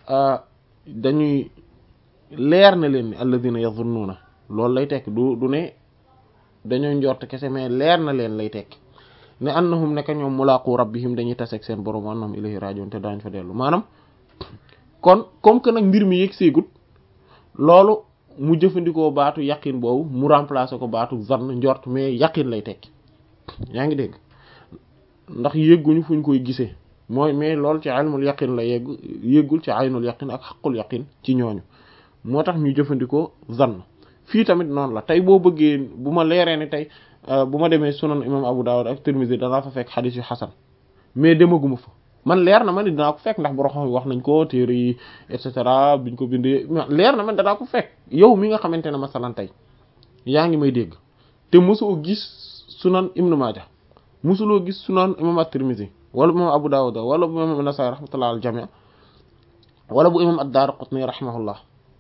Speaker 3: dañuy leer na leen ni alladina yadhunnuna loolu lay tekk du du ne dañoo njort kese mais leer na leen lay tekk ne annahum nekk ñoom mulaqu rabbihim dañuy taseeg seen borom wa annahum ilayhi raji'un te daañ fa dellu maanaam kon comme que nag mbir mi yegg seegut loolu mu jëfandikoo baatu yaqin boobu mu remplacer ko baatu zann njort mais yaqin lay tekki yaa ngi dégg ndax yégguñu fuñ koy gisee mooy mais loolu ci ilmul yaqin la yegg yéggul ci aynul yaqin ak xaqul yaqin ci ñooñu moo tax ñu jëfandikoo zann fii tamit noonu la tey boo bëggee bu ma leeree ni tey bu ma demee sunan imam Abu Dawud ak Tirmidhi danaa fa fekk xadis yu xasan mais demaguma fa man leer na ma ni danaa ko fekk ndax borom xam wax nañ ko téere yi et cetera biñ ko bindee leer na man danaa ko fekk yow mi nga xamante ne masalan tey yaa ngi may dégg te mosoo gis sunan Ibn Maaja mosuloo gis sunan imam at-Tirmidhi wala bu imam Abu Dawud wala bu imam An-Nasa'i rahmatullah al jami' wala bu imam ad-Daraqutni rahimahullah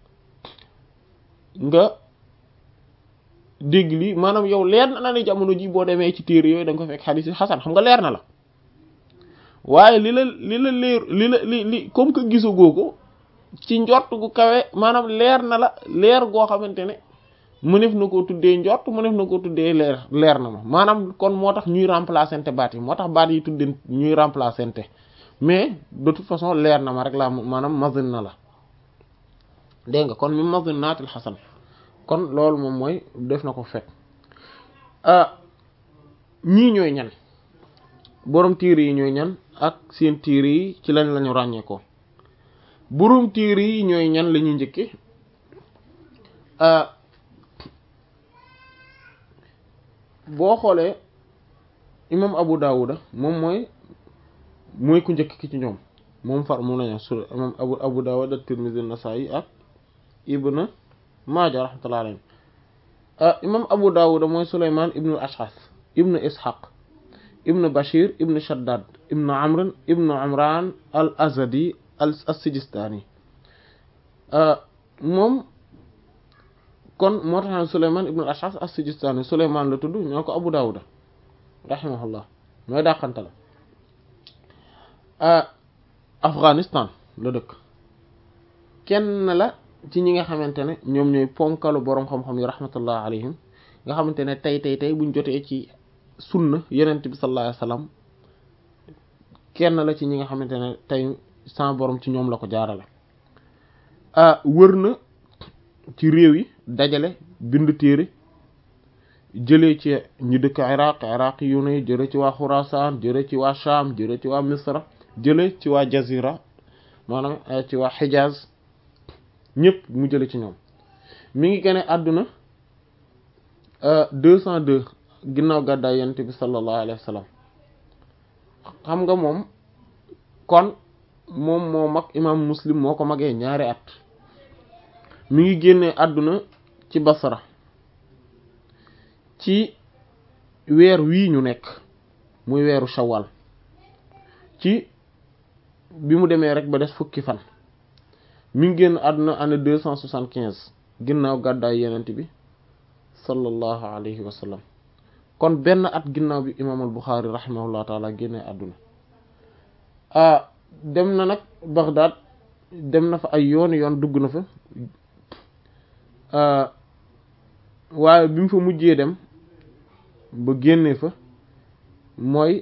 Speaker 3: nga dégg lii maanaam yow leer na la ne jamono ji boo demee ci téere yooyu da nga ko fekk xadiis yi xasan xam nga leer na la waaye li la li la leer li la li li comme que gisagoo ko ci njort gu kawe maanaam leer na la leer goo xamante ne mënef na koo tuddee njort mënef na koo tuddee leer leer na ma maanaam kon moo tax ñuy remplacer baat yi moo tax baat yi tuddee ñuy remplacer mais de toute façon leer na ma rek laa maanaam mazin na la dégg nga kon mi mazin naatil xasan kon loolu moom mooy def na ko fekk ñii ñooy ñan boroom tiir yi ñooy ñan ak seen tiir yi ci lañ lañu ràññee ko boroom tiir yi ñooy ñan la ñuy njëkke boo xoolee imam Abu Dawuda moom mooy mooy ku njëkk ki ci ñoom moom far moom lañu su imam abu abu dawud at-tirmidhi an-nasa'i ak ibn maaja rahmatullahi alayhi imam abu dawud mooy suleyman ibnu al-ash'ath ibnu ishaq ibnu bashir ibnu shaddad ibnu amr ibnu umran al azadi al as-sijistani moom kon moo tax ne suleyman ibnu al-ash'ath as-sijistani suleyman la tudd ñoo ko abu dawud rahimahullah mooy dàqante la afghanistan la dëkk kenn la ci ñi nga xamante ne ñoom ñooy ponkalu boroom xam-xam yi rahmatullah alayhim nga xamante ne tey tey tey buñ jotee ci sunna yonent bi sallallahu alayhi wasallam kenn la ci ñi nga xamante ne tey sans borom ci ñoom la ko jaarale wër na ci réew yi dajale bind téere jëlee ci ñu dëkk iraq iraq yu ne jële ci waa xurasaan jële ci waa sham jële ci waa misra jële ci waa jazira maanaam ci waa xijaaz ñëpp mu jële ci ñoom mi ngi gane àdduna deux cent deux ginnaaw gàddaay yonent bi sallallahu alayhi wa sallam xam nga moom kon moom moo mag imam muslim moo ko magee ñaari at mi ngi génnee àdduna ci basra ci weer wii ñu nekk muy weeru shawwal ci bi mu demee rek ba des fukki fan mi ngi génn àdduna année deux cent soixante quinze ginnaaw gàddaay yenent bi sallallahu alayhi wa sallam kon benn at ginnaaw bi imaam al Buxaari rahimahullah taala génnee àdduna ah dem na nag Baghdad dem na fa ay yooni yoon dugg na fa waaye bi mu fa mujjee dem ba génnee fa mooy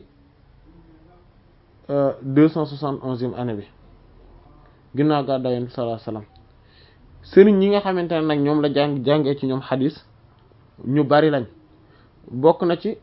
Speaker 3: deux cent soixante onzième année bi ginnaaw gàddaay yonent bi sallallahu alayhi wasallam sëriñ ñi nga xamante ne nag ñoom la jàng jàngee ci ñoom xadis ñu bari lañ bokk na ci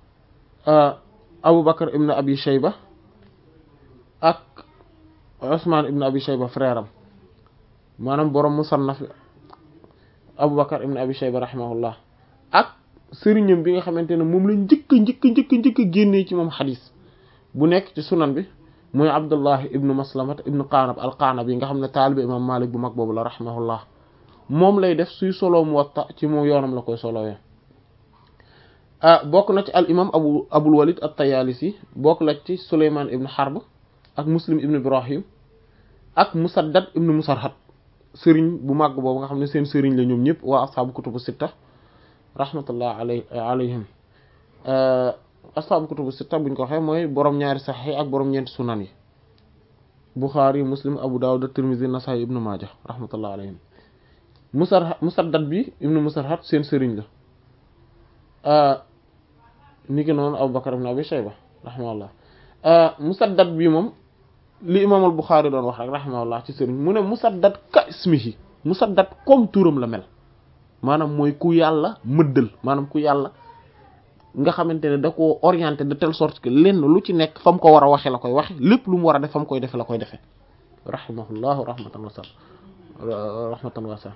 Speaker 3: Abu Bakar ibn Abi Shayba ak Usman ibn Abi Shayba frère am maanaam borom musannaf Abu Bakar ibn Abi Shayba rahimahullah ak sëriñam bi nga xamante ne moom la njëkk njëkk njëkk njëkk génnee ci moom xadis bu nekk ci sunan bi muy Abdullah ibnu Maslamat ibnu Qanab al-Qanab yi nga xam ne taalibe imam Malik bu mag boobu la rahimahullah moom lay def suy solo Muwatta ci moom yoonam la koy solowee ah bokk na ci al imam abu Abul Walid at-Tayalisi bokk la ci Sulayman ibnu Harb ak Muslim ibnu Ibrahim ak Musaddad ibnu Musarhad sëriñ bu mag boobu nga xam ne seen sëriñ la ñoom ñëpp waa ashaabu kutubu sitta rahmatullah alay alayhim ashaabu kutubu sitta buñ ko waxee mooy borom ñaari saxiix ak borom ñeenti sunan yi Bukhari Muslim Abu Dawud Tirmidhi Nasaa'i ibnu Maaja rahmatullah alayhim musar musaddad bi ibnu Musarhad seen sëriñ la ni ki noonu Abu Bakar ibn Abi Shayba rahimahullah musaddad bi moom li imaam al Bukhari doon wax rek rahimahullah ci sëriñ mu ne musaddad ka ismihi musaddad comme turam la mel maanaam mooy ku yàlla mëddal maanaam ku yàlla nga xamante ne da ko orienté de telle sorte que lenn lu ci nekk fa mu ko war a waxe la koy waxe lépp lu mu war a def fa mu koy defe la koy defe rahimahullahu rahmatan wasa rahmatan wasa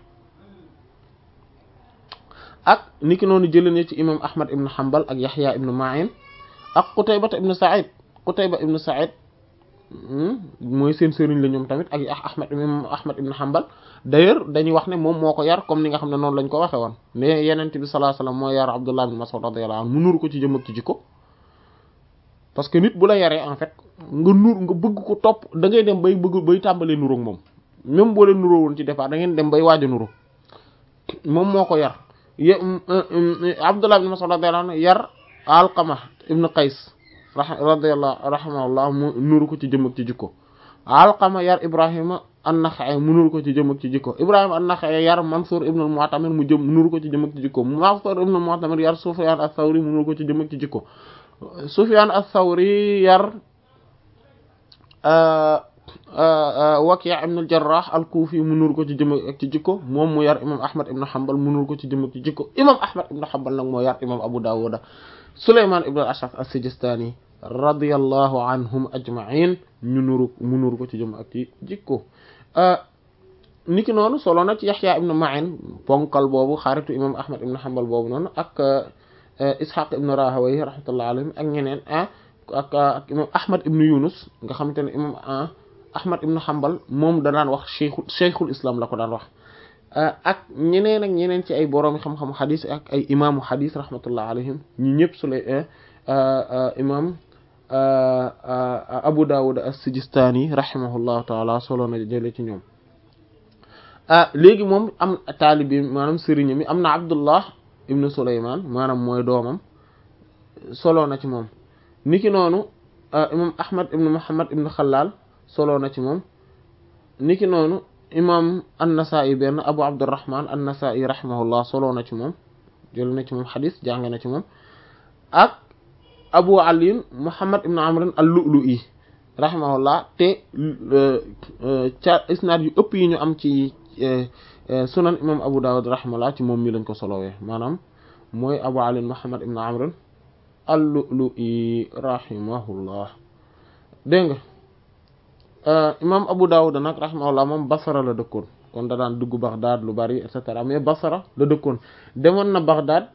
Speaker 3: ak niki noonu jëlee ci imam ahmad ibn hanbal ak yahya ibn ma'in ak qutayba ibn sa'id qutayba ibn sa'id mooy seen sëriñ la ñoom tamit ak ahmad imam ahmad ibn hanbal d'ailleurs dañuy wax ne moom moo ko yar comme ni nga xam ne noonu lañ ko waxe woon mais yenent bi sallallahu alayhi wasallam moo yar abdullah ibn mas'ud radiyallahu anhu mu nuur ko ci jëm ak ci jikko parce que nit bu la yaree en fait nga nuur nga bëgg ko topp da ngay dem bay bëgg bay tàmbalee nuróog moom même boo leen nuróo woon ci départ da ngeen dem bay waaj a nuró moom moo ko yar y abdullah ibn mas'ud radiyallahu anhu yar alqama ibn qays radiyallahu rahimahullah mu nuru ko ci jëm ak ci jikko alqama yar ibrahima an-Naxa'i mu nuru ko ci jëm ak ci jikko ibrahima an-Naxa'i yar mansur ibn al-Mu'tamir mu jëm nuru ko ci jëm ak ci jikko mansur ibn al-Mu'tamir yar sufyan ath-Thawri mu nuru ko ci jëm ak ci jikko sufyan ath-Thawri yar Waki' ibn al-Jarrah al-Kufi mu nuru ko ci jëm ak ci jikko moom mu yar imam Ahmad ibn Hanbal mu nuru ko ci jëm ak ci jikko imam Ahmad ibn Hanbal nag moo yar imam Abu Dawud Sulayman ibn al-Ash'ath as-Sijistani radiyallahu anhum ajma'in ñu nuru mu nuru ko ci jëm ak ci jikko niki noonu solo na ci Yahya ibn Ma'in ponkal boobu xaritu imam Ahmad ibn Hanbal boobu noonu ak Ishaq ibn Rahawayh rahmatullahi alayhim ak ñeneen ak ak imam Ahmad ibn Yunus nga xamante ne imam ahmad ibn hanbal moom da daan wax cheikhul cheikhul islam la ko daan wax ak ñeneen ak ñeneen ci ay boroomi xam-xam xadis ak ay imaamu xadis rahmatullah alayhim ñi ñëpp su lay imam abu dawud as-sijistani rahimahullahu taala solo na jële ci ñoom léegi moom am taalibi maanaam sëriñ mi am na abdullah ibnu suleyman maanaam mooy doomam solo na ci moom niki noonu imam ahmad ibnu muhammad ibnu xalaal solo na ci moom niki noonu imam an-Nasa'i benn abu abdurrahman an-Nasa'i rahimahullah solo na ci moom jël na ci moom xadis jàng na ci moom ak abu ali muhammad ibn amr al-Lu'lu'i rahimahullah te ca isnaad yu ëpp yi ñu am ci sunan imam abu dawud rahimahullah ci moom mi lañ ko solowee maanaam mooy abu ali muhammad ibn amr al-Lu'lu'i rahimahullah dégg nga imam abu dawud nag rahimahullah moom basara la dëkkoon kon da daan dugg Baghdad lu bari et cetera mais basara la dëkkoon demoon na Baghdad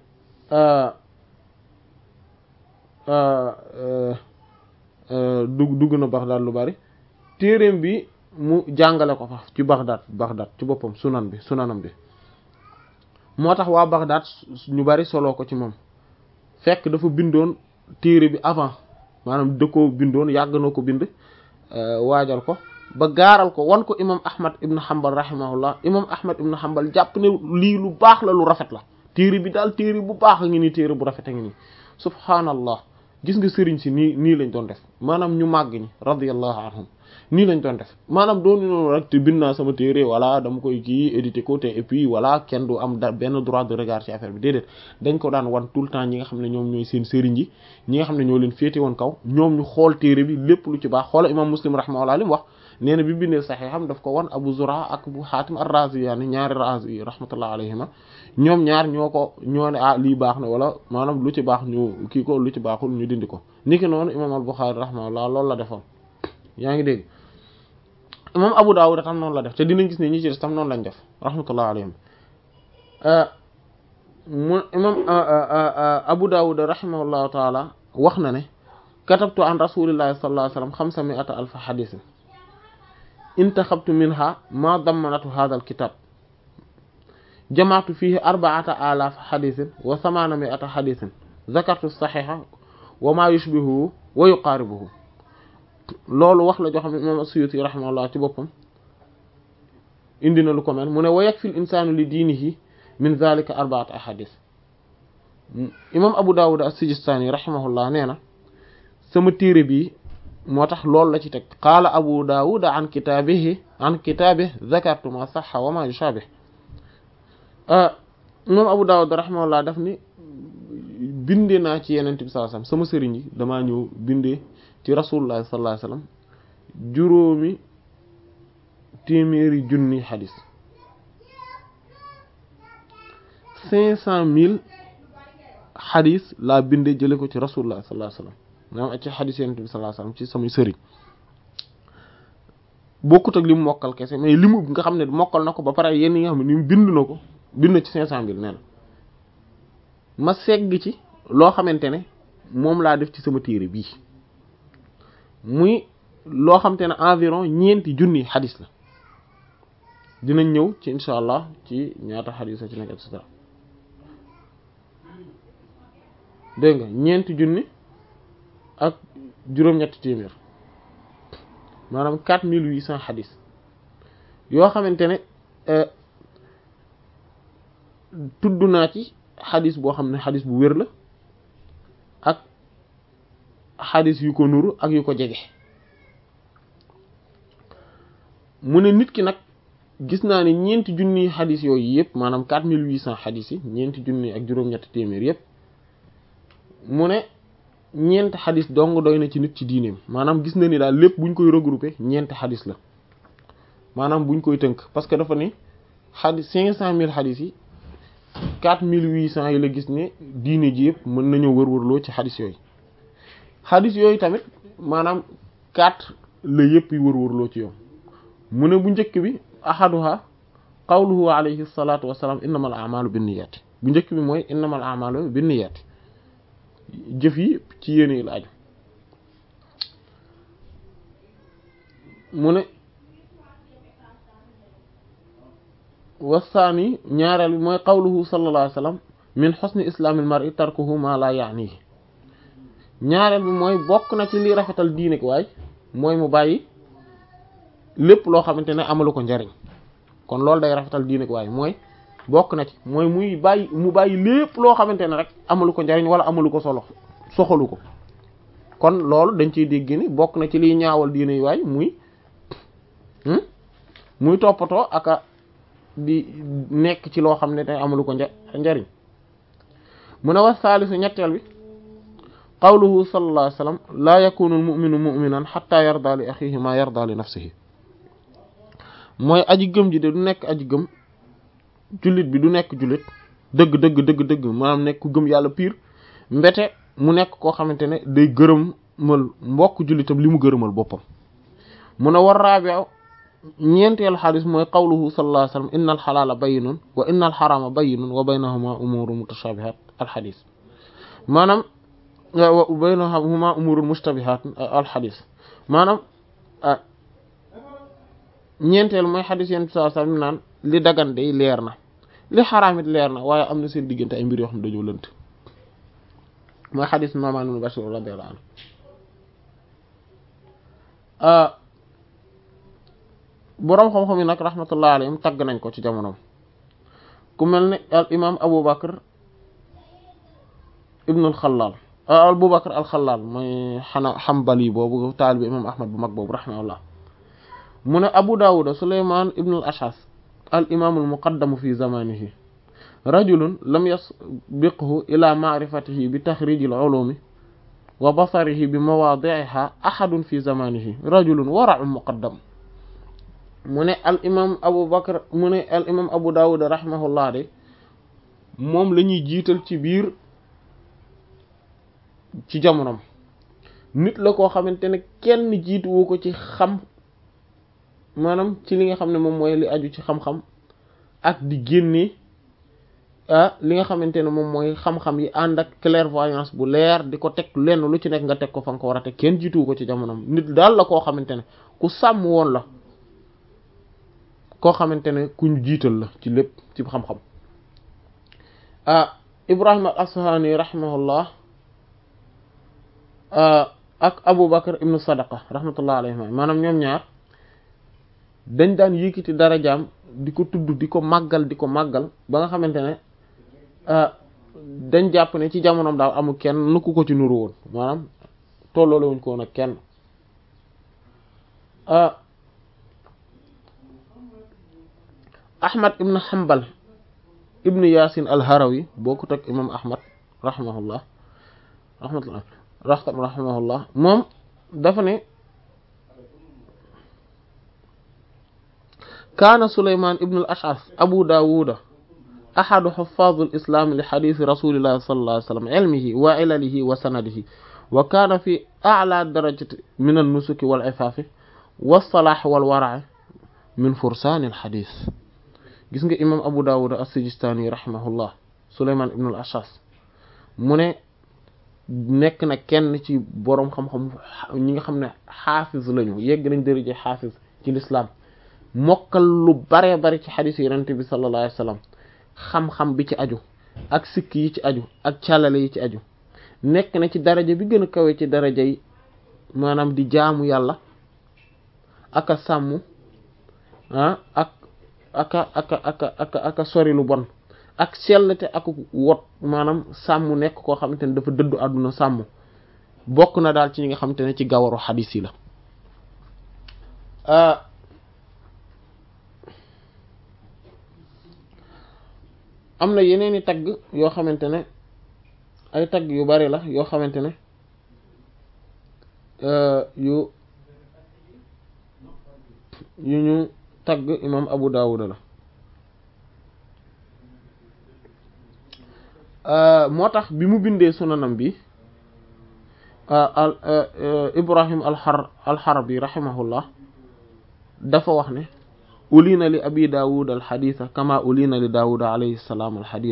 Speaker 3: dugg dugg na Baghdad lu bari téereem bi mu jàngale ko fa ci Baghdad Baghdad ci boppam sunan bi sunanam bi moo tax waa Baghdad ñu bari soloo ko ci moom fekk dafa bindoon téere bi avant maanaam da ko bindoon yàgg na ko bind waajal ko ba gaaral ko wan ko imam ahmad ibn hanbal rahimahullah imam ahmad ibn hanbal jàpp ne lii lu baax la lu rafet la téere bi daal téere bu baax a ngi nii téere bu rafet a ngi nii subhaanallah gis nga sëriñ si nii nii lañ doon def maanaam ñu màgg ñi radiyallahu anhum nii lañ doon def maanaam doonu noonu rek te bind naa sama téere voilà dama koy kii édité ko te et puis voilà kenn du am da benn droit de regard ci affaire bi déedéet dañ ko daan wan tout le temps ñi nga xam ne ñoom ñooy seen sëriñ yi ñi nga xam ne ñoo leen féete woon kaw ñoom ñu xool téere bi lépp lu ci baax xoola imam muslim rahimahullah li mu wax nee na bi bindee saxee xam daf ko wan abu zura ak abu xaatim ar-razi yaani ñaari razi yi rahmatullah alayhima ñoom ñaar ñoo ko ñoo ne ah lii baax na wala maanaam lu ci baax ñu kii ko lu ci baaxul ñu dindi ko niki noonu imam al-Bukhari rahimahullah loolu la defoon yaa ngi dégg imam Abu Dawud tam noonu la def te dinañ gis ne ñi ci des tam noonu lañ def rahmatullah alayhim mu imam Abu Dawud rahimahullahu taala wax na ne katabtu an rasulillahi sallallahu alayhi wasallam xamsa mi'ata alfa xadisin intaxabtu minha ma dammanatu hadha alkitab jamaatu fihi arba'ata alaf xadisin wa thamana mi'ata xadisin zakartu saxixa wa ma yushbihuhu wa yuqaaribuhu loolu wax la joo xam ne imam as-Suyuti rahimahullah ci boppam indi na lu ko mel mu ne wa yakfi l insaanu li diinihi min zalika arba'at ahadis imam Abu Dawud as-Sijistani rahimahullah nee na sama téere bi moo tax loolu la ci teg qaala Abu Dawud an kitaabihi an kitaabihi zakartu ma sahha wa ma yushabih imam Abu Dawud rahimahullah daf ni bindee naa ci yeneen bi sallallahu alayhi wasallam sama sëriñ yi damaa ñëw bindee ci rasulullah sallallahu alayhi wasallam juróomi téeméeri junni xadis cinq cent mille xadis laa bindee jële ko ci rasulullah sallallahu alayhi wasallam maanaam ak ci xadis yeneen bi sallallahu alayhi wasallam ci samay sëriñ bokkut ak li mu mokkal kese mais li mu nga xam ne mokkal na ko ba pare yenn yi nga xam ne ni mu bind na ko bind na ci cinq cent mille nee na ma segg ci loo xamante ne moom laa def ci sama téere bii muy loo xamante ne environ ñeenti junni xadis la dinañ ñëw ci insha allah ci ñaata xadis la ci nekk et cetera dégg nga ñeenti junni ak juróom-ñetti téeméer maanaam quatre mille huit cent xadis yoo xamante ne tudd naa ci xadis boo xam ne xadis bu wér la ak xadis yu ko nuru ak yu ko jege mu ne nit ki nag gis naa ne ñeenti junni xadis yooyu yëpp maanaam quatre mille huit cent xadis yi ñeenti junni ak juróom-ñetti téeméer yëpp mu ne ñeenti xadis dong doy na ci nit ci diineem maanaam gis na ni daal lépp buñ koy regrouper ñeenti xadis la maanaam buñ koy tënk parce que dafa ne xadis cinq cent mille xadis yi quatre mille huit cent yi la gis ne diine ji yëpp mën nañoo wër-wërloo ci xadis yooyu xadis yooyu tamit maanaam quatre la yëpp yi wër-wërloo ci yow mu ne bu njëkk bi ahaduha qawluhu alayhi salatu wasalaam innamal a'malu binniyati bu njëkk bi mooy innamal a'malu binniyati jëf yi ci yéene la aju mu ne wasaani ñaareel bi mooy qawluhu sallallahu alayhi wa sallam min xusni islaamil mar'i tarkuhu ma la yaanihi ñaareel bi mooy bokk na ci li rafetal diine ko waay mooy mu bàyyi lépp loo xamante ne amalu ko njariñ kon loolu day rafetal diine ko waaye mooy bokk na ci mooy muy bàyyi mu bàyyi lépp loo xamante ne rek amalu ko njariñ wala amalu ko solo soxalu ko kon loolu dañ ciy dégg ni bokk na ci liy ñaawal diine yi waay muy muy toppatoo aka di nekk ci loo xam ne te amalu ko njariñ mu ne wax saalisu ñetteel bi qawluhu sallallahu alayhi wa sallam laa yakunu al muminu muminan xatta yarda li axihi ma yarda li nafsihi mooy aji gëm ji de du nekk aji gëm jullit bi du nekk jullit dëgg dëgg dëgg dëgg maanaam nekk ku gëm yàlla piir mbete mu nekk koo xamante ne day gërëmal mbokk jullitam li mu gërëmal boppam mu ne war raabiu ñeenteelu xadis mooy qawluhu sallallahu alayhi wa sallam inna al xalaala bayyinun wa inna al xaraama bayyinun wa baynahuma umuru mutashabihat al xadis maanaam wa baynahuma umurun mushtabihat al xadis maanaam ñeenteel mooy xadis yent saa sallam naan li dagan day leer na li xaraam it leer na waaye am na seen diggante ay mbir yoo xam ne dañoo lënt mooy xadis Nu'man ibn Bashir radiyallahu anhu boroom xam-xam yi nag rahmatullah alayhim tagg nañ ko ci jamonoom ku mel ne al imam Abu Bakr ibn al Xallaal Abu Bakr al Xallaal mooy xana Hanbali boobu taalibi imam Ahmad bu mag boobu rahimahullah mu ne Abu Dawud Sulaymaan ibn al Ash'as al imaam al muqaddamu fi zamanihi rajulun lam yasbiqhu ila ma'rifatihi bi taxrij al ulumi wa basarihi bi mawaadi'iha ahadun fi zamanihi rajulun wara'un muqaddam mu ne al imaam Abu Bakr mu ne al imaam Abu Dawud rahimahullah de moom la ñuy jiital ci biir ci jamonom nit la koo xamante ne kenn jiituwu ko ci xam maanaam ci li nga xam ne moom mooy li aju ci xam-xam ak di génne ah li nga xamante ne moom mooy xam-xam yi ànd ak clairvoyance bu leer di ko teg lenn lu ci nekk nga teg ko fa nga ko war a teg kenn jiituwu ko ci jamonom nit daal la koo xamante ne ku sàmm woon la koo xamante ne kuñ jiital la ci lépp ci xam-xam ah Ibrahim al-Asfahani rahimahullah ak Abu Bakr ibnu Sadaqa rahmatullah alayhi maanaam ñoom ñaar dañ daan yëkkati darajaam di ko tudd di ko màggal di ko màggal ba nga xamante ne dañ jàpp ne ci jamonoom daal amul kenn nu ku ko ci nuru woon maanaam tolloole wuñ ko woon ak kenn Ahmad ibn Hanbal ibn Yasin al-Harawi bokkut ak imam Ahmad rahimahullah rahmatullah rahimahullah moom dafa ne kaana Souleymane Ibn al-Ash'ath Abu Dawud ahadu huffaaz al-islam li hadiisi rasulillahi sallallahu alayhi wa sallam ilmihi wa ilalihi wa sanadihi wa kaana fi a'laa darajati min an-nusuki wal-'ifaafi was-salaahi wal-wara'i min fursaani al-hadiis gis nga imam Abu Dawud as-Sijistaani rahimahullah Souleymane Ibn al-Ash'ath mu ne nekk na kenn ci boroom xam-xam ñi nga xam ne xaafiz lañu yegg nañ daraja xaafiz ci lislaam mokkal lu bare bari ci xadiis yonent bi sallallahu alayhi wa sallam xam-xam bi ci aju ak sikk yi ci aju ak càllale yi ci aju nekk na ci daraja bi gën a kawe ci daraja yi maanaam di jaamu yàlla aka sàmm ah ak aka aka aka aka aka sori lu bon ak sellte ak wot maanaam sàmm nekk koo xamante ne dafa dëddu àdduna sàmm bokk na daal ci ñi nga xamante ne ci gawaru xadiis yi la am na yeneeni tagg yoo xamante ne ay tagg yu bari la yoo xamante ne yu yu ñu tagg imam Abu Dawud la moo tax bi mu bindee sunanam bi Ibrahim alxar alxarbi rahimahullah dafa wax ne ulina li abi daawud alxadisa kama ulina li daawud alayhi salaam alxadid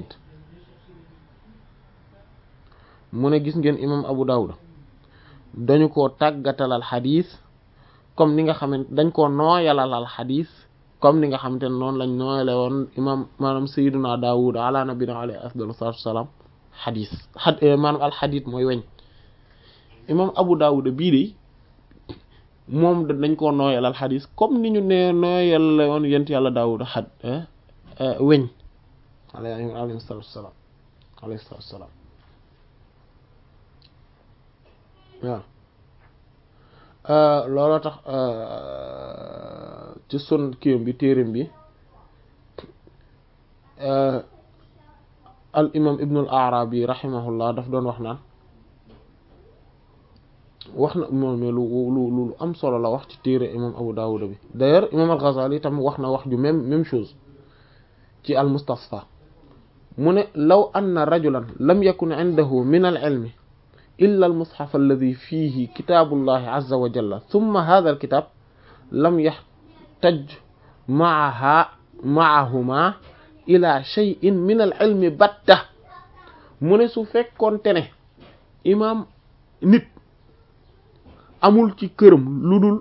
Speaker 3: mu ne gis ngeen imam abu daawud dañu ko tàggatalal xadis comme ni nga xamante dañ koo nooyalal al xadis comme ni nga xamante ne noonu lañ nooyale woon imam maanaam sayyiduna Daawud ala nabina alayhi afdalu salaatu wasalaam xadis xad maanaam al xadis mooy weñ imam Abu Daawud bii de moom dañ koo nooyalal xadis comme ni ñu ne nooyal woon yent yàlla Daawud xad weñ alayhi salaatu wasalaam alayhi salaatu wasalaam waaw looloo tax ci sun kiim bi téerim bi al imam ibnul arabi rahimahullah daf doon wax naan wax na moom lu lu lu am solo la wax ci téere imam abu dawuda bi d'ailleurs imam al ghazali tam wax na wax ju même même chose ci al mustasfa mu ne law anna rajulan lam yakun indahu min al ilmi illa al mushaf alladi fihi kitaabullahi azza wa jalla thumma hadha al kitab lam yahtaj maaha maahuma ila shay'in min al ilmi batta mu ne su fekkoonte ne imaam nit amul ci këram lu dul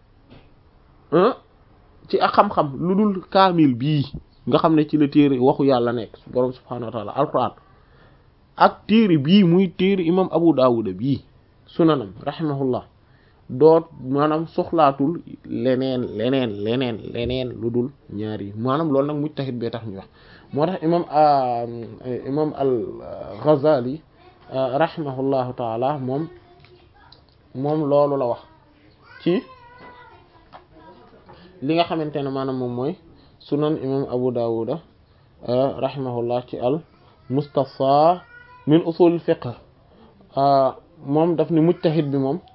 Speaker 3: ci ak xam-xam lu dul kaamil bii nga xam ne ci la téere waxu yàlla nekk boroom subhaanahu wa taala alquran ak téere bii muy téere imam abu daawuda bii sunanam rahimahullah doot maanaam soxlaatul leneen leneen leneen leneen lu dul ñaar yi maanaam loolu nag mujtahid bee tax ñu wax moo tax imam imam al ghazali rahimahullahu taala moom moom loolu la wax ci li nga xamante ne maanaam moom mooy sunan imam abu dawuda rahimahullah ci al mustafa min usul fiqh moom daf ni mujtahid bi moom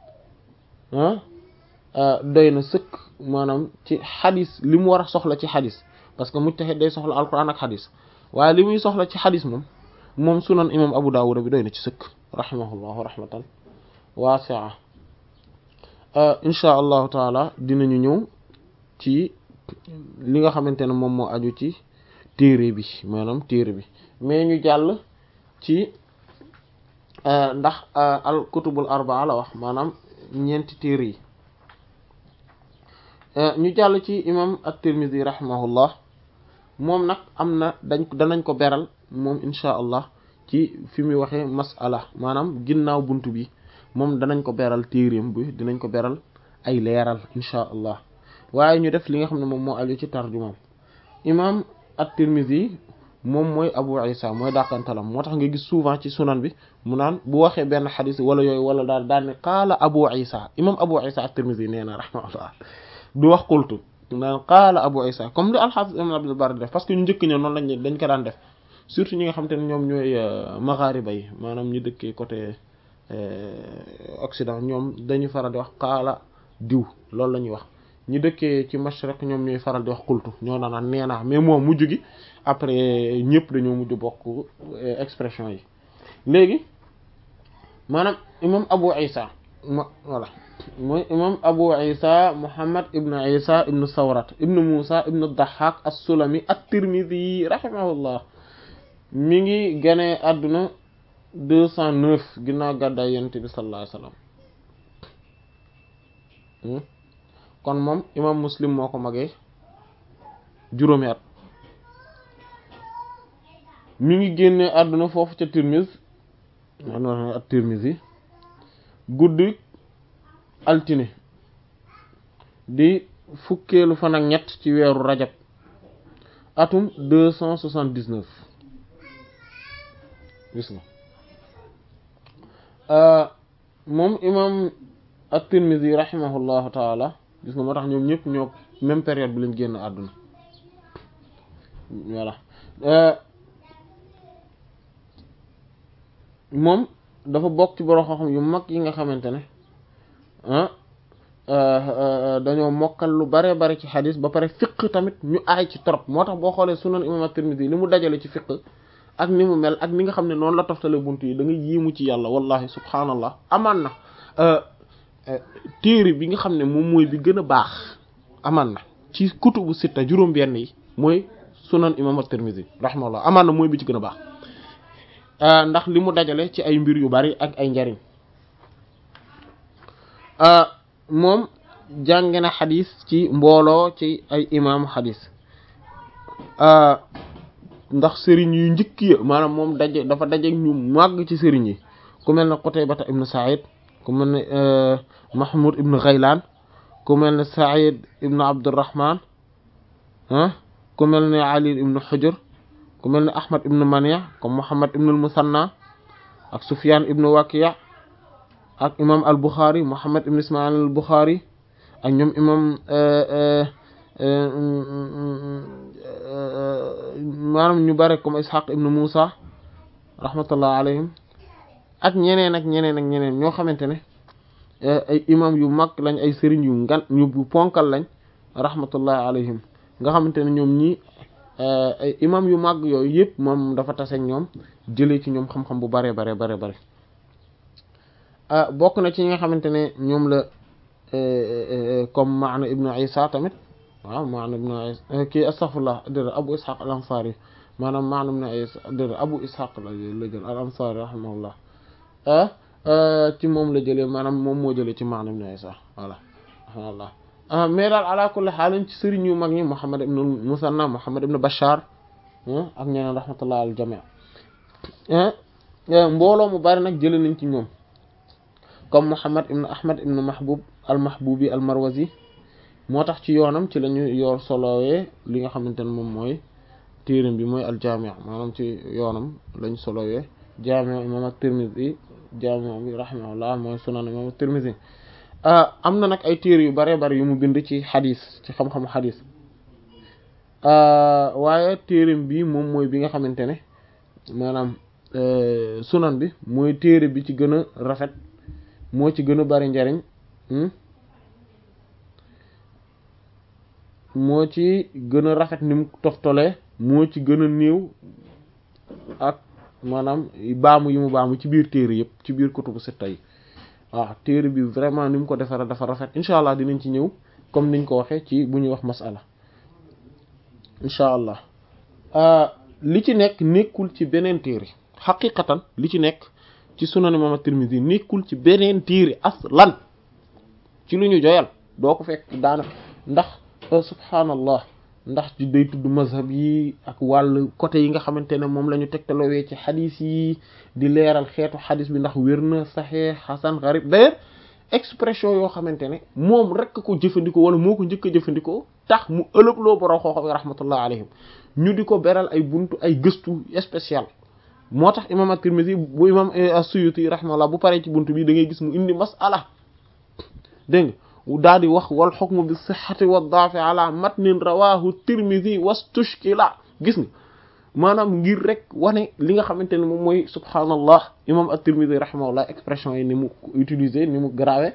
Speaker 3: doy na sëkk maanaam ci xadis li mu war a soxla ci xadis parce que mujtahid day soxla alquran ak xadis waaye li muy soxla ci xadis moom moom sunan imam abu dawuda bi doy na ci sëkk rahimahullahu rahmatan waasia insha allahu taala dinañu ñëw ci li nga xamante ne moom moo aju ci téere bi maanaam téere bi mais ñu jàll ci ndax al kutubul arbaa la wax maanaam ñeenti téere yi ñu jàll ci imam at-Tirmidhi rahimahullah moom nag am na dañ danañ ko beral moom insha allah ci fi muy waxee masala maanaam ginnaaw bunt bi moom danañ ko beral téereem bi dinañ ko beral ay leeral insha allah waaye ñu def li nga xam ne moom moo aju ci tarjumaam imam at-Tirmidhi moom mooy Abu Isa mooy dàqantalam moo tax nga gis souvent ci sunan bi mu naan bu waxee benn xadis wala yooyu wala daal daan ne qaala Abu Isa imam Abu Isa at-Tirmidhi nee na rahmatullah du wax qultu naan qaala Abu Isa comme li al-Hafiz Ibn Abdul Barr def parce que ñu njëkk ñëw noonu lañ dañ ko daan def surtout ñi nga xam te ne ñoom ñooy maghariba yi maanaam ñu dëkkee côté Occident ñoom dañuy faral di wax qaala diw loolu la ñuy wax ñi dëkkee ci mashriq ñoom ñooy faral di wax qultu ñoo naan nee naa mais moom mujj gi après ñëpp dañoo mujj bokk expression yi léegi maanaam imam Abu Isa ma voilà mooy imam Abu Isa Muhammad ibn Isa ibn Sawrat ibn Musa ibn Dahhak as-Sulami at-Tirmidhi rahimahullah mi ngi ganee àdduna deux cent neuf ginnaaw gàddaay yonent bi sallallahu alayhi wasallam kon moom imam Muslim moo ko magee juróomi at mi ngi génnee àdduna foofu ca Tirmiz maanaam at Tirmizi guddi altine di fukkeelu fan ak ñett ci weeru rajab atum deux cent soixante-dix-neuf gis nga moom imam at-Tirmidhi rahimahullahu taala gis nga moo tax ñoom ñëpp ñoo même période bi lañ génn àdduna voilà moom dafa bokk ci borom xam-xam yu mag yi nga xamante ne dañoo mokkal lu bare bare ci xadis ba pare fiq tamit ñu aay ci trop moo tax boo xoolee sunan imam at-Tirmidhi li mu dajale ci fiq ak ni mu mel ak ni nga xam ne noonu la toftale bunt yi da nga yéemu ci yàlla wallahi subhaanallah amaan na téere bi nga xam ne moom mooy bi gën a baax amaan na ci kutubu sitta juróom-benn yi mooy sunan imam at-Tirmidhi rahimahullah amaan na mooy bi ci gën a baax ndax li mu dajale ci ay mbir yu bari ak ay njariñ moom jànge na xadis ci mbooloo ci ay imaamu xadis ndax sëriñ yu njëkk ya maanaam moom daje dafa daje ñu màgg ci sëriñ yi ku mel ne Qutaybata ibn Sa'id ku mel ne Mahmoud ibn Ghaylan ku mel ne Sa'id ibn Abdurrahman ah ku mel ne Ali ibn Hujr ku mel ne Ahmad ibn Mani' comme Muhammad ibn al-Musanna ak Sufyan ibn Waki' ak imam al-Bukhari Muhammad ibn Ismail al-Bukhari ak ñoom imam maanaam ñu bare comme Ishaq ibn Musa rahmatullah alayhim ak ñeneen ak ñeneen ak ñeneen ñoo xamante ne ay imam yu mag lañ ay sëriñ yu ngan ñu ponkal lañ rahmatullah alayhim nga xamante ne ñoom ñii ay imam yu mag yooyu yëpp moom dafa tase ñoom jëlee ci ñoom xam-xam bu bare bare bare bare bokk na ci ñi nga xamante ne ñoom la comme maana ibnu isa tamit waaw maana ibnu isa kii astaghfirullah dëgg abu ishaq al ansari maanaam maana ibnu isa dëgg abu ishaq la la jël al ansari rahimahullah ci moom la jëlee maanaam moom moo jëlee ci maana ibnu isa voilà rahimahullah mais daal ala kulli xaalin ci sëriñ yu mag ñi muhammad ibnu musanna muhammad ibnu bashar ak ñeneen rahmatullah al jami mbooloo mu bari nag jëlee nañ ci ñoom comme Muhammad ibn Ahmad ibn Mahbub al-Mahbubi al-Marwazi moo tax ci yoonam ci lañu yor solowee li nga xamante ne moom mooy téeram bi mooy al-Jami' maanaam ci yoonam lañ solowee Jami' imam at-Tirmidhi Jami' bi rahimahullah mooy sunan imam at-Tirmidhi am na nag ay téere yu bare bare yu mu bind ci xadis ci xam-xamu xadis waaye téeram bi moom mooy bi nga xamante ne maanaam sunan bi mooy téere bi ci gën a rafet moo ci gën a bari njariñ moo ci gën a rafet ni mu toftolee moo ci gën a néew ak maanaam baamu yi mu baamu ci biir téere yëpp ci biir kutubu sitta yi waaw téere bi vraiment ni mu ko defara dafa rafet incha allah dinañ ci ñëw comme niñ ko waxee ci bu ñuy wax masala incha allah li ci nekk nekkul ci beneen téere xaqiqatan li ci nekk ci sunan imam at-Tirmidhi nekkul ci beneen téere aslan ci lu ñu joyal doo ko fekk daana ndax subhaanallah ndax ci day tudd mazhab yi ak wàll côté yi nga xamante ne moom la ñu tegtalowee ci xadis yi di leeral xeetu xadis bi ndax wér na saxee xasan xarib d'ailleurs expression yoo xamante ne moom rek ko jëfandikoo wala moo ko njëkk a jëfandikoo tax mu ëlëb loo borom xooxam yi rahmatullah alayhim ñu di ko beral ay buntu ay gëstu spécial moo tax imam at-Tirmidhi bu imam as-Suyuti rahimahullah bu paree ci buntu bi da ngay gis mu indi mas'ala dégg nga daal di wax wal hukmu bi sihhati wa da'fi ala matnin rawahu Tirmidhi wastushkila gis nga maanaam ngir rek wane li nga xamante ne moom mooy subhaanallah imam at-Tirmidhi rahimahullah expression yi ni mu utiliser ni mu grave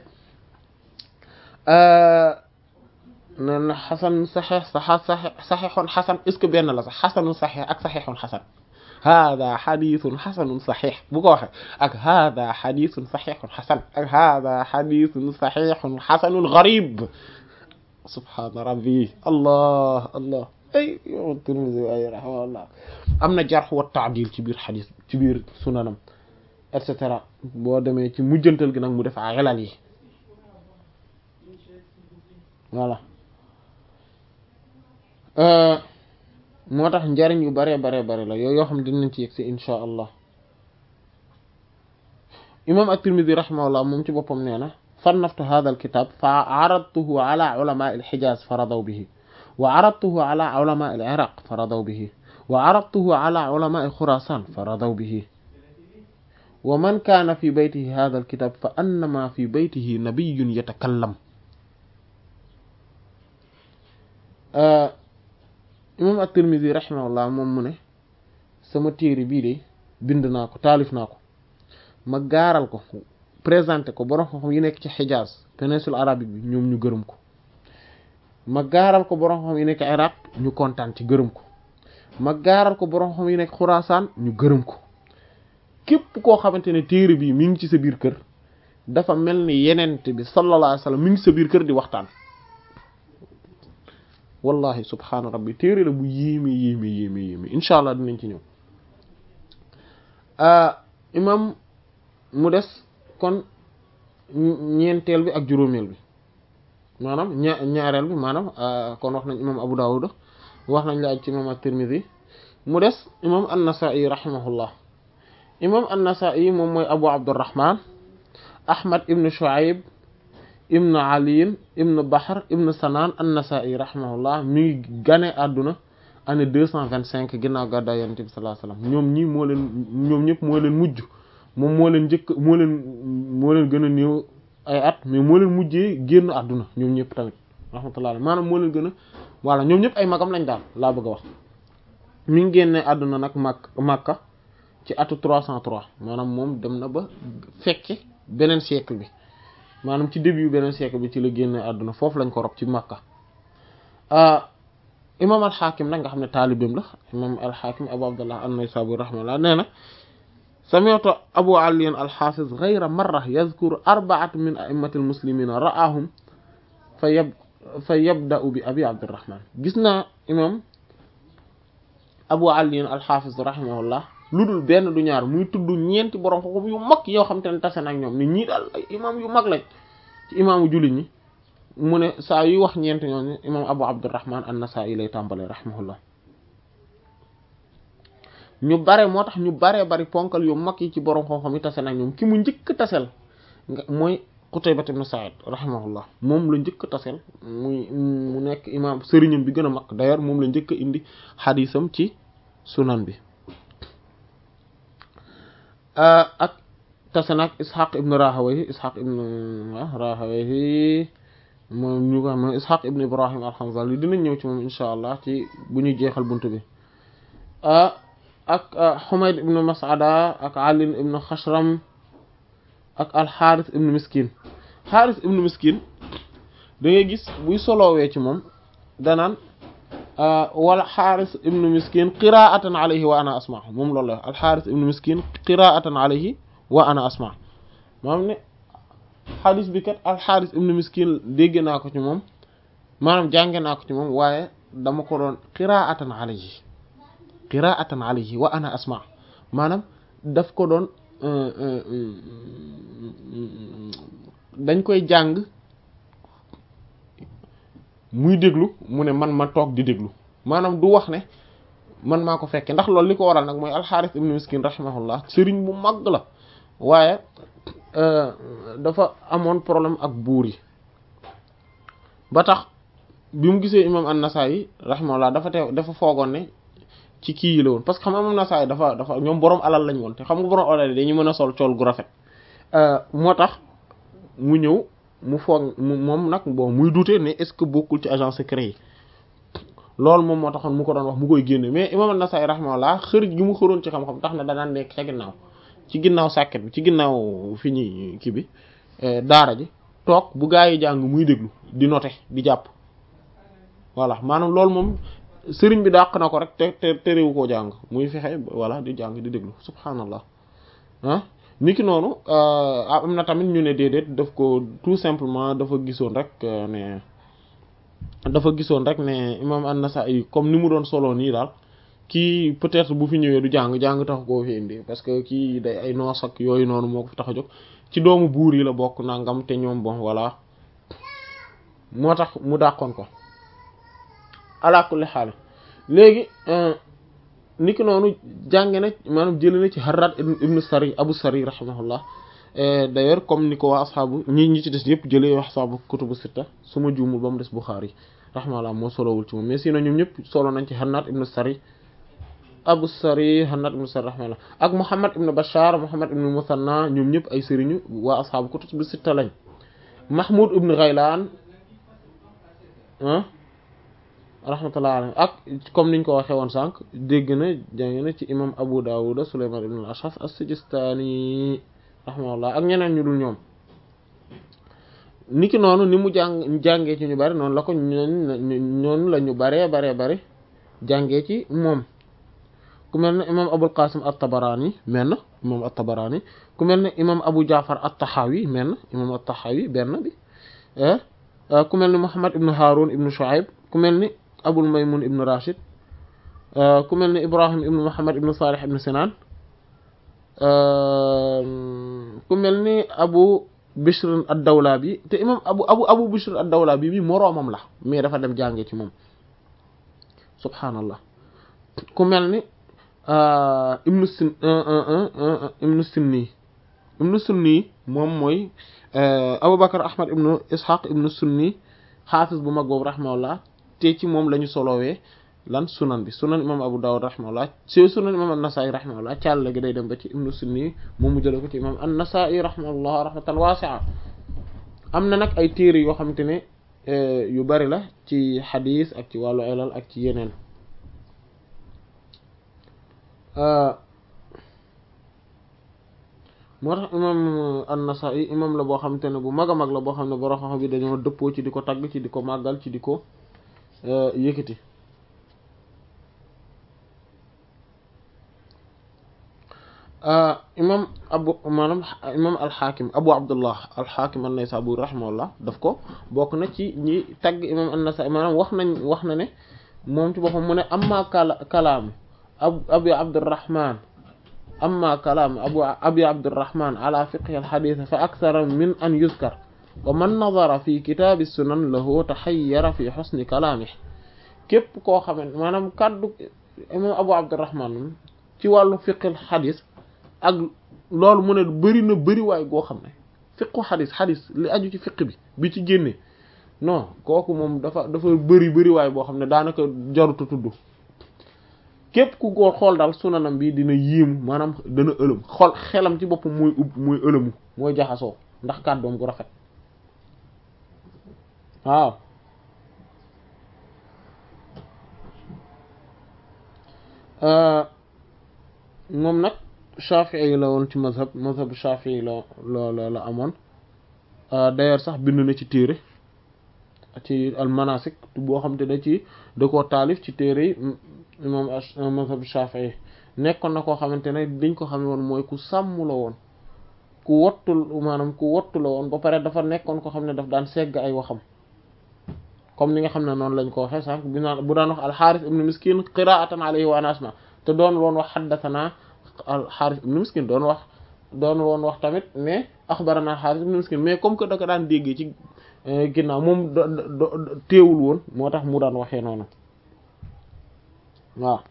Speaker 3: nee na xasan saxeex saxa saxeexoon xasan est-ce que benn la sax xasanun saxeex ak saxeexoon xasan hada xadisun xasanun saxiix bu ko waxee ak hada xadisun saxiixun xasan ak hada xadisun saxiixun xasanun garib subhaana rabbi allah allah ay yow Tirmidhi ay rahimahullah am na jarx wa taadil ci biir xadis ci biir sunanam et cetera boo demee ci mujjantal gi nag mu def xelal yi voilà moo tax njariñ yu bare bare bare la yooyu yoo xam ne dinañ ci yegg si insha allah imam at-Tirmidhi rahimahullah moom ci boppam nee na sannaftu hadha al-kitab fa aradtuhu ala ulama al-Hijaz fa radaw bihi wa aradtuhu ala ulama al-Iraq fa radaw bihi wa aradtuhu ala ulama Khurasan fa radaw bihi wa man kana fi baytihi hadha al-kitab fa annama fi baytihi nabiyyun yatakallam imam at-Tirmidhi rahimahullah moom mu ne sama téere bii de bind naa ko taalif naa ko ma gaaral ko présenté ko borom xam-xam yi nekk ci Hijaz péninsule arabique bi ñoom ñu gërëm ko ma gaaral ko borom xam-xam yi nekk Iraq ñu kontaan ci gërëm ko ma gaaral ko borom xam-xam yi nekk Khurasan ñu gërëm ko képp koo xamante ne téere bii mi ngi ci sa biir kër dafa mel ni yenente bi sallallahu alayhi wasallam mi ngi sa biir kër di waxtaan wallahi subhaana rabbi téere la bu yéeme yéeme yéeme yéeme incha allah dinañ ci ñëw imam mu des kon ñeenteel bi ak juróomeel bi maanaam ña ñaareel bi maanaam kon wax nañ imam Abu Dawud wax nañ la aj ci imam at-Tirmidhi mu des imam an-Nasa'i rahimahullah imam an-Nasa'i moom mooy Abu Abdurrahman Ahmad ibn Shu'ayb ibn Ali ibn Bahr ibn Sanan an-Nasa'i rahimahullah mi ngi gane àdduna année deux cent vingt cinq ginnaaw gàddaay Yonent bi sallallahu alayhi wasallam ñoom ñii moo leen ñoom ñëpp moo leen mujj moom moo leen njëkk moo leen moo leen gën a néew ay at mais moo leen mujjee génn àdduna ñoom ñëpp tamit rahmatullah maanaam moo leen gën a voilà ñoom ñëpp ay magam lañ daal laa bëgg a wax mi ngi génne àdduna nag mak Makka ci atu trois cent trois maanaam moom dem na ba fekke beneen siècle bi maanaam ci début beneen siècle bi ci la génne àdduna foofu lañ ko rob ci Makka imam al-Hakim nag nga xam ne taalibeem la imam al-Hakim Abu Abdullah an-Naysaburi rahmatullah nee na sami'tu Abu Ali al-Hafiz ghayra marra yadhkuru arba'atan min a'immati al-muslimina ra'ahum fa yab fa yabda'u bi Abi Abdurrahman gis naa imam Abu Ali al-Hafiz rahimahullah lu dul benn du ñaar muy tudd ñeenti borom xam yu mag yoo xam te ne tase nag ñoom ni ñii daal ay imam yu mag lañ ci imaamu jullit ñi mu ne saa yuy wax ñeenti ñooñu imam Abu Abdurrahman an-Nasa'i lay tàmbalee rahimahullah ñu bare moo tax ñu baree bari ponkal yu mag yi ci borom xam-xam yi tase nag ñoom ki mu njëkk tasel nga mooy Qutayba ibn Sa'id rahimahullah moom la njëkk tasel muy mu nekk imam sëriñam bi gën a mag d'ailleurs moom la njëkk a indi xadiisam ci sunan bi ak tase nag Ishaq ibn Rahawayhi Ishaq ibn Rahawayhi moom ñu ko xam Ishaq ibn Ibrahim al-Hanzali dinañ ñëw ci moom insha allah ci bu ñuy jeexal buntu bi ak Humayd ibn Mas'ada ak Ali ibn Khashram ak al-Harith ibn Miskin Harith ibn Miskin da ngay gis buy soloowee ci moom danaan wala Harith ibn Miskin qira'atan alayhi wa ana asma moom loolu la al-Harith ibn Miskin qira'atan alayhi wa ana asma maanaam ne xadis bi kat al-Harith ibn Miskin dégg naa ko ci moom maanaam jànge naa ko ci moom waaye dama ko doon qira'atan alayhi qira'atan alayhi wa ana asma maanaam daf ko doon dañ koy jàng muy déglu mu ne man ma toog di déglu maanaam du wax ne man maa ko fekke ndax loolu li ko waral nag mooy alxaaris ibnu miskin rahimahullah sëriñ bu mag la waaye dafa amoon problème ak buur yi ba tax bi mu gisee imam an-Nasa'i rahimahullah dafa teew dafa foogoon ne ci kii yi la woon parce que xam nga imam an-Nasa'i dafa dafa ñoom borom alal lañ woon te xam nga borom alal yi dañu mën a sol cool gu rafet moo tax mu ñëw mu foog moom nag bon muy douter ne est-ce que bokkul ci agent secret yi loolu moom moo taxoon mu ko doon wax mu koy génne mais imam an-Nasa'i rahimahullah xër gi mu xëroon ci xam-xam tax na danaan nekk ca ginnaaw ci ginnaaw sàkket bi ci ginnaaw fi ñuy kii bi daara ji toog bu gaa yi jàng muy déglu di noter di jàpp voilà maanaam loolu moom sëriñ bi dàq na ko rek te te terewu koo jàng muy fexe voilà di jàng di déglu subhanallah ah niki noonu am na tamit ñu ne déedéet daf ko tout simplement dafa gisoon rek ne dafa gisoon rek ne imam an-Nasa'i comme ni mu doon solo nii daal kii peut-être bu fi ñëwee du jàng jàng tax koo fi indi parce que kii day ay noos ak yooyu noonu moo ko fi tax a jóg ci doomu buur yi la bokk nangam te ñoom bon voilà moo tax mu dàqoon ko ala kulli xaal léegi niki noonu jànge na maanaam jëlee na ci Harrat ibn Sari Abu Sari rahimahullah d'ailleurs comme ni ko waa asxaabu ñi ñi ci des yëpp jëlee wax asxaabu kutubu sitta su ma juumul ba mu des Bukhari rahimahullah moo solowul ci moom mais sinon ñoom ñëpp solo nañ ci Harrat ibn Sari Abu Sari Harrat ibn Sari rahimahullah ak Muhammad ibn Bashar Muhammad ibn Musanna ñoom ñëpp ay sëriñu waa asxaabu kutubu sitta lañ Mahmoud ibn Ghaylan rahmatullah alayhi ak comme niñ ko waxee woon sànq dégg na jàng na ci imam Abu Dawud Sulayman ibn al-Ash'ath as-Sijistani rahmatullah ak ñeneen ñu dul ñoom niki noonu ni mu jàng jàngee ci ñu bari noonu la ko ñoonu la ñu baree baree bari jàngee ci moom ku mel ne imam Abul Qasim at-Tabarani mel na imam at-Tabarani ku mel ne imam Abu Ja'far at-Tahawi mel na imam at-Tahawi benn bi ku mel ne Muhammad ibn Harun ibn Shu'ayb ku mel ni Abul Maymun ibn Rashid ku mel ni Ibrahim ibn Muhammad ibn Salih ibn Sinan ku mel ni Abu Bishr ad-Dawlabi te imam abu abu abu Bishr ad-Dawlabi bi moroomam la mais dafa dem jàngee ci moom subhaanallah ku mel ni ibnu sin ibnu Sunni ibnu Sunni moom mooy Abubakar Ahmad ibnu Ishaq ibnu Sunni xaafis bu mag boobu rahimahullah te ci moom la ñu solowee lan sunan bi sunan imam Abu Dawud rahimahullah ci sunan imam an-Nasa'i rahimahullah càll gi day dem ba ci ibnu Sunni moom mu jële ko ci imam an-Nasa'i rahimahullah rahmatan wasi'a am na nag ay téere yoo xamante ne yu bari la ci xadiis ak ci wàllu ilal ak ci yeneen moo tax imam an-Nasa'i imam la boo xamante ne bu mag a mag la boo xam ne borom xam bi dañoo dëppoo ci di ko tagg ci di ko màggal ci di ko yëkkati imam abu maanaam imam alxaakim abu abdullah alxaakim an-Naysaburi rahimahullah daf ko bokk na ci ñi tagg imam an-Nasa'i maanaam wax nañ wax na ne moom ci boppam mu ne amma kala kalaam ab abi abdurrahman amma kalaam abu abi abdurrahman ala fiqhi alxadith fa akthara min an yuzkar wa man nadara fi kitaabi sunan lahu taxayyara fi xusni kalaamih képp koo xamante maanaam kàddu imam abu abdurrahman ci wàllu fiqhi xadis ak loolu mu ne bëri na bëri waay goo xam ne fiqu xadis xadis li aju ci fiq bi bi ci génne non kooku moom dafa dafa bëri bëri waay boo xam ne daanaka jaruta tudd képp ku góor xool daal sunanam bi dina yéemu maanaam dana ëlëm xool xelam ci boppam mooy ub mooy ëlëmu mooy jaxasoo ndax kàddoom gu rafet waaw moom nag Shafi'i la woon ci mazhab mazhab Shafi'i la la la amoon d'ailleurs sax bind na ci téere ci al manasik boo xam te da ci da koo taalif ci téere yi imam mazhab Shafi'i nekkoon na koo xamante ne liñ ko xame woon mooy ku sàmm la woon ku wottul maanaam ku wottu la woon ba pare dafa nekkoon ko xam ne daf daan segg ay waxam comme ni nga xam ne noonu lañ ko waxee sànq bi naan bu daan wax alxaaris ibnu miskin qiraatan alayhi wa ana asma te doon woon wax xaddatanaa alxaaris ibnu miskin doon wax doon woon wax tamit ne axbarana alxaaris ibnu miskin mais comme que da ko daan déggee ci ginnaaw moom teewul woon moo tax mu daan waxee noonu waaw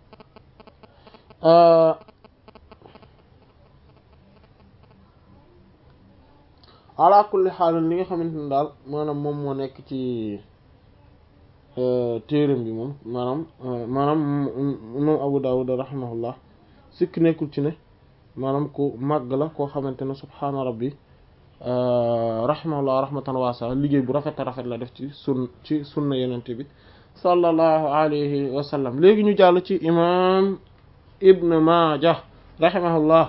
Speaker 3: ala kulli xaal li nga xamante ne daal maanaam moom moo nekk ci téeram bi moom maanaam maanaam moom Abu Dawud rahimahullah sikk nekkul ci ne maanaam ku màgg la koo xamante ne subhaana rabbi rahimahullah rahmatan waasa liggéey bu rafet a rafet la def ci sun ci sunna yenente bi sallallahu alayhi wa sallam léegi ñu jàll ci imam Ibn Maaja rahimahullah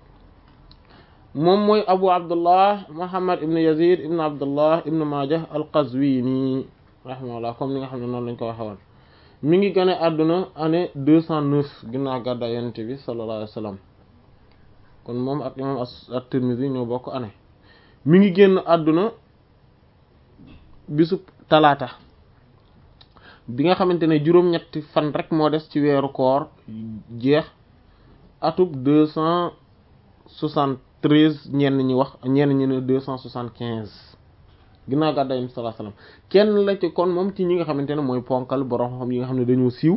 Speaker 3: moom mooy abu abdullah muhammad ibn yazid ibn abdullah ibn majah al-qazwini rahimahullah comme ni nga xam ne noonu lañ ko waxe woon mi ngi gane àdduna année deux cent neuf ginnaaw gàddaay yonent bi sallallahu alayhi wa sallam kon moom ak imam at-tirmidhi ñoo bokk année mi ngi génn àdduna bisub talaata bi nga xamante ne juróom-ñetti fan rek moo des ci weeru koor jeex atub deux cent soixante treize ñenn ñi wax ñenn ñi ne deux cent soixante quinze ginnaaw gàddaay Yonent bi sallallahu alayhi wasallam kenn la ci kon moom ci ñi nga xamante ne mooy ponkal borom xam yi nga xam ne dañoo siiw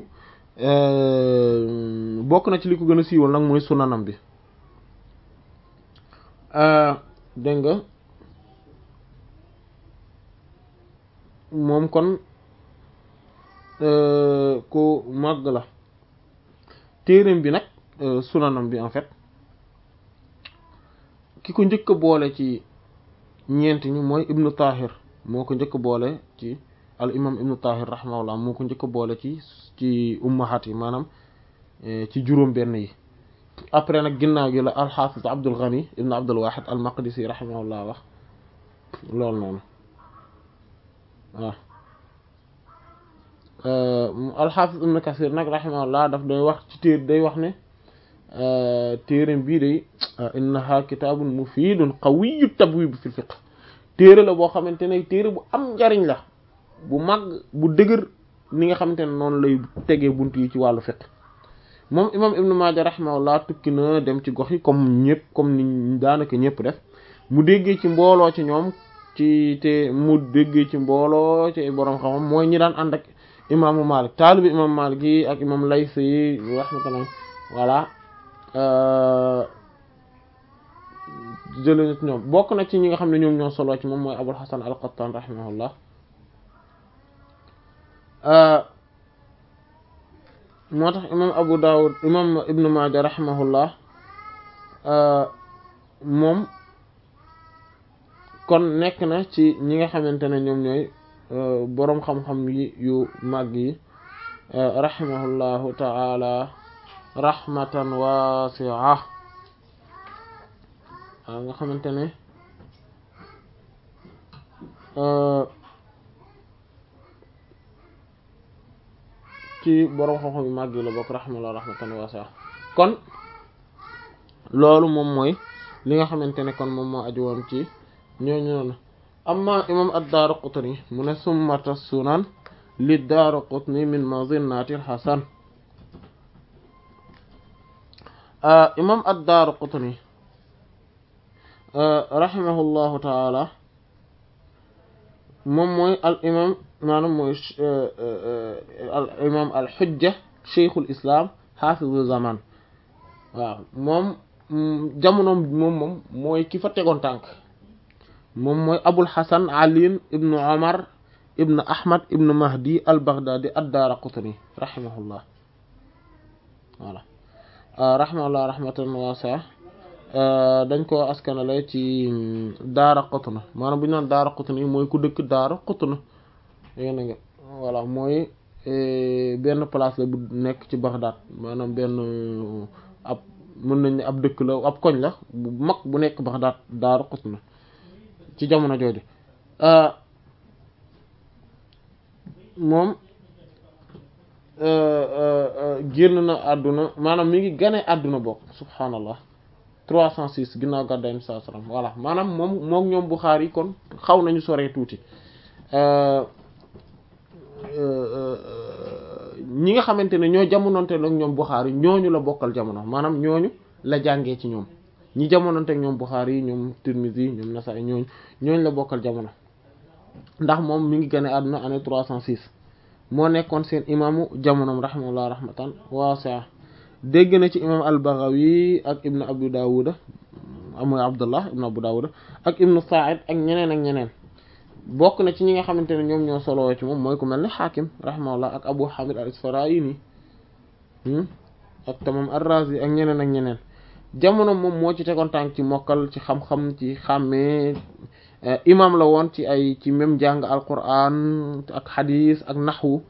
Speaker 3: bokk na ci li ko gën a siiwal nag mooy sunanam bi dégg nga moom kon ku màgg la téereem bi nag sunanam bi en fait ki ko njëkk a boole ci ñeent ñi mooy ibnu tahir moo ko njëkk a boole ci al imam ibnu tahir rahimahullah moo ko njëkk a boole ci ci ummahat yi maanaam ci juróom benn yi après nag ginnaaw gi la alxaafis abdul ghani ibnu abdul wahid al maqdisi rahimahullah wax loolu noonu waaw alxaafis ibnu kasir nag rahimahullah daf day wax ci téer day wax ne téereem bii day innaha kitaabun mufiidun qawiyyu tabwib fil fiqh téere la boo xamante ne téere bu am njariñ la bu mag bu dëgër ni nga xamante ne noonu lay tegee bunt yi ci wàllu fiqh moom imam ibnu maaja rahimahullah tukki na dem ci gox yi comme ñëpp comme ni daanaka ñëpp def mu déggee ci mbooloo ci ñoom ci te mu déggee ci mbooloo ci borom xam-xam mooy ñi daan ànd ak imaamu Malik taalibi imam Malik yi ak imam Layth yi rahmatullah voilà jëlee ci ñoom bokk na ci ñi nga xam ne ñoom ñoo solo ci moom mooy Abul Hasan al-Qattan rahimahullah moo tax imam Abu Dawud imam Ibn Maaja rahimahullah moom kon nekk na ci ñi nga xamante ne ñoom ñooy boroom xam-xam yi yu màgg yi rahimahullahu ta'ala rahmatan wasi'a waaw nga xamante ne ci boroom xam-xam yu màgg yi la bokk rahimahullah rahmatan wasi'a kon loolu moom mooy li nga xamante ne kon moom moo aju woon ci ñooñu noonu amma imam ad-Daaraqutni mu ne summata sunan li Daaraqutni min mazinnati al-Hasan imam ad-Daaraqutni rahimahullahu taala moom mooy al imam maanaam mooy al imam al xujja cheikhul islam xaafizu zaman waaw moom jamonoom moom moom mooy ki fa tegoon tànk moom mooy abul hasan ali ibnu omar ibnu ahmad ibnu mahdi al baghdadi ad-Daaraqutni rahimahullah voilà rahimahullah rahmatan waasi'a dañ ko askanale ci daara Qutna maanaam bu ñu naan daara Qutna mooy ku dëkk daara Qutna yéen nga voilà mooy benn place la bu nekk ci Baghdad maanaam benn ab mën nañ ne ab dëkk la ab koñ la bu mag bu nekk Baghdad daara Qutna ci jamono jooju moom génn na àdduna maanaam mi ngi gane àdduna bokk subhaanallah 306 ginnaaw gàddaay mi sallallahu alayhi wasallam voilà maanaam moom moom ñoom Buxaari yi kon xaw nañu soree tuuti ñi nga xamante ne ñoo jamononte ak ñoom Buxaari ñooñu la bokkal jamono maanaam ñooñu la jàngee ci ñoom ñi jamononte ak ñoom Buxaari yi ñoom Tirmidhi ñoom Nasaa'i ñooñu ñooñu la bokkal jamono ndax moom mi ngi gane àdduna année 306 moo nekkoon seen imaamu jamonoom rahimahullah rahmatan waasi'a dégg na ci imam al-Baghawi ak ibnu Abu Dawud mooy Abdullah ibnu Abu Dawud ak ibnu Sa'id ak ñeneen ak ñeneen bokk na ci ñi nga xamante ne ñoom ñoo soloo ci moom mooy ku mel ne Hakim rahimahullah ak Abu Hamid al-Isfarayini ak tamam ar-Razi ak ñeneen ak ñeneen jamono moom moo ci tegoon tànk ci mokkal ci xam-xam ci xàmmee imam la woon ci ay ci même jàng al-Qur'an ak hadith ak naxwu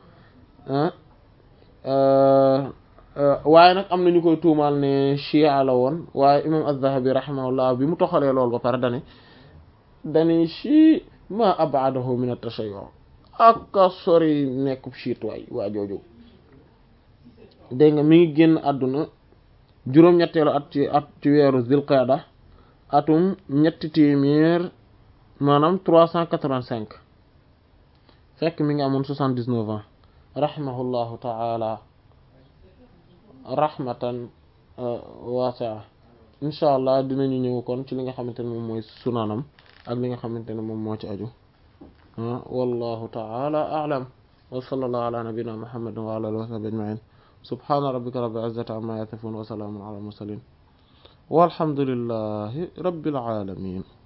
Speaker 3: waaye nag am na ñu koy tuumaal ne chia la woon waaye imam az-Zahabi rahimahullah bi mu toxalee loolu ba pare dane dane chi ma abadahu min at-tashayyu aka sori nekkub chiit waay waa jooju dégg nga mi ngi génn àdduna juróom-ñetteelu at ci at ci weeru zilqaada atum ñetti téeméer maanaam trois cent quatre-vingt-cinq fekk mi ngi amoon soixante-dix-neuf ans rahimahullahu ta'ala rahmatan waasi'a insha allah dinañu ñëw kon ci li nga xamante ne moom mooy sunanam ak li nga xamante ne moom moo ci aju wallahu ta'ala a'lam wa sallallahu ala nabiyyina muhammadin wa ala alihi wa sahbihi ajma'in subhana rabbika rabbil izzati amma yasifun wa salamun ala mursalin walhamdulillahi rabbil alamin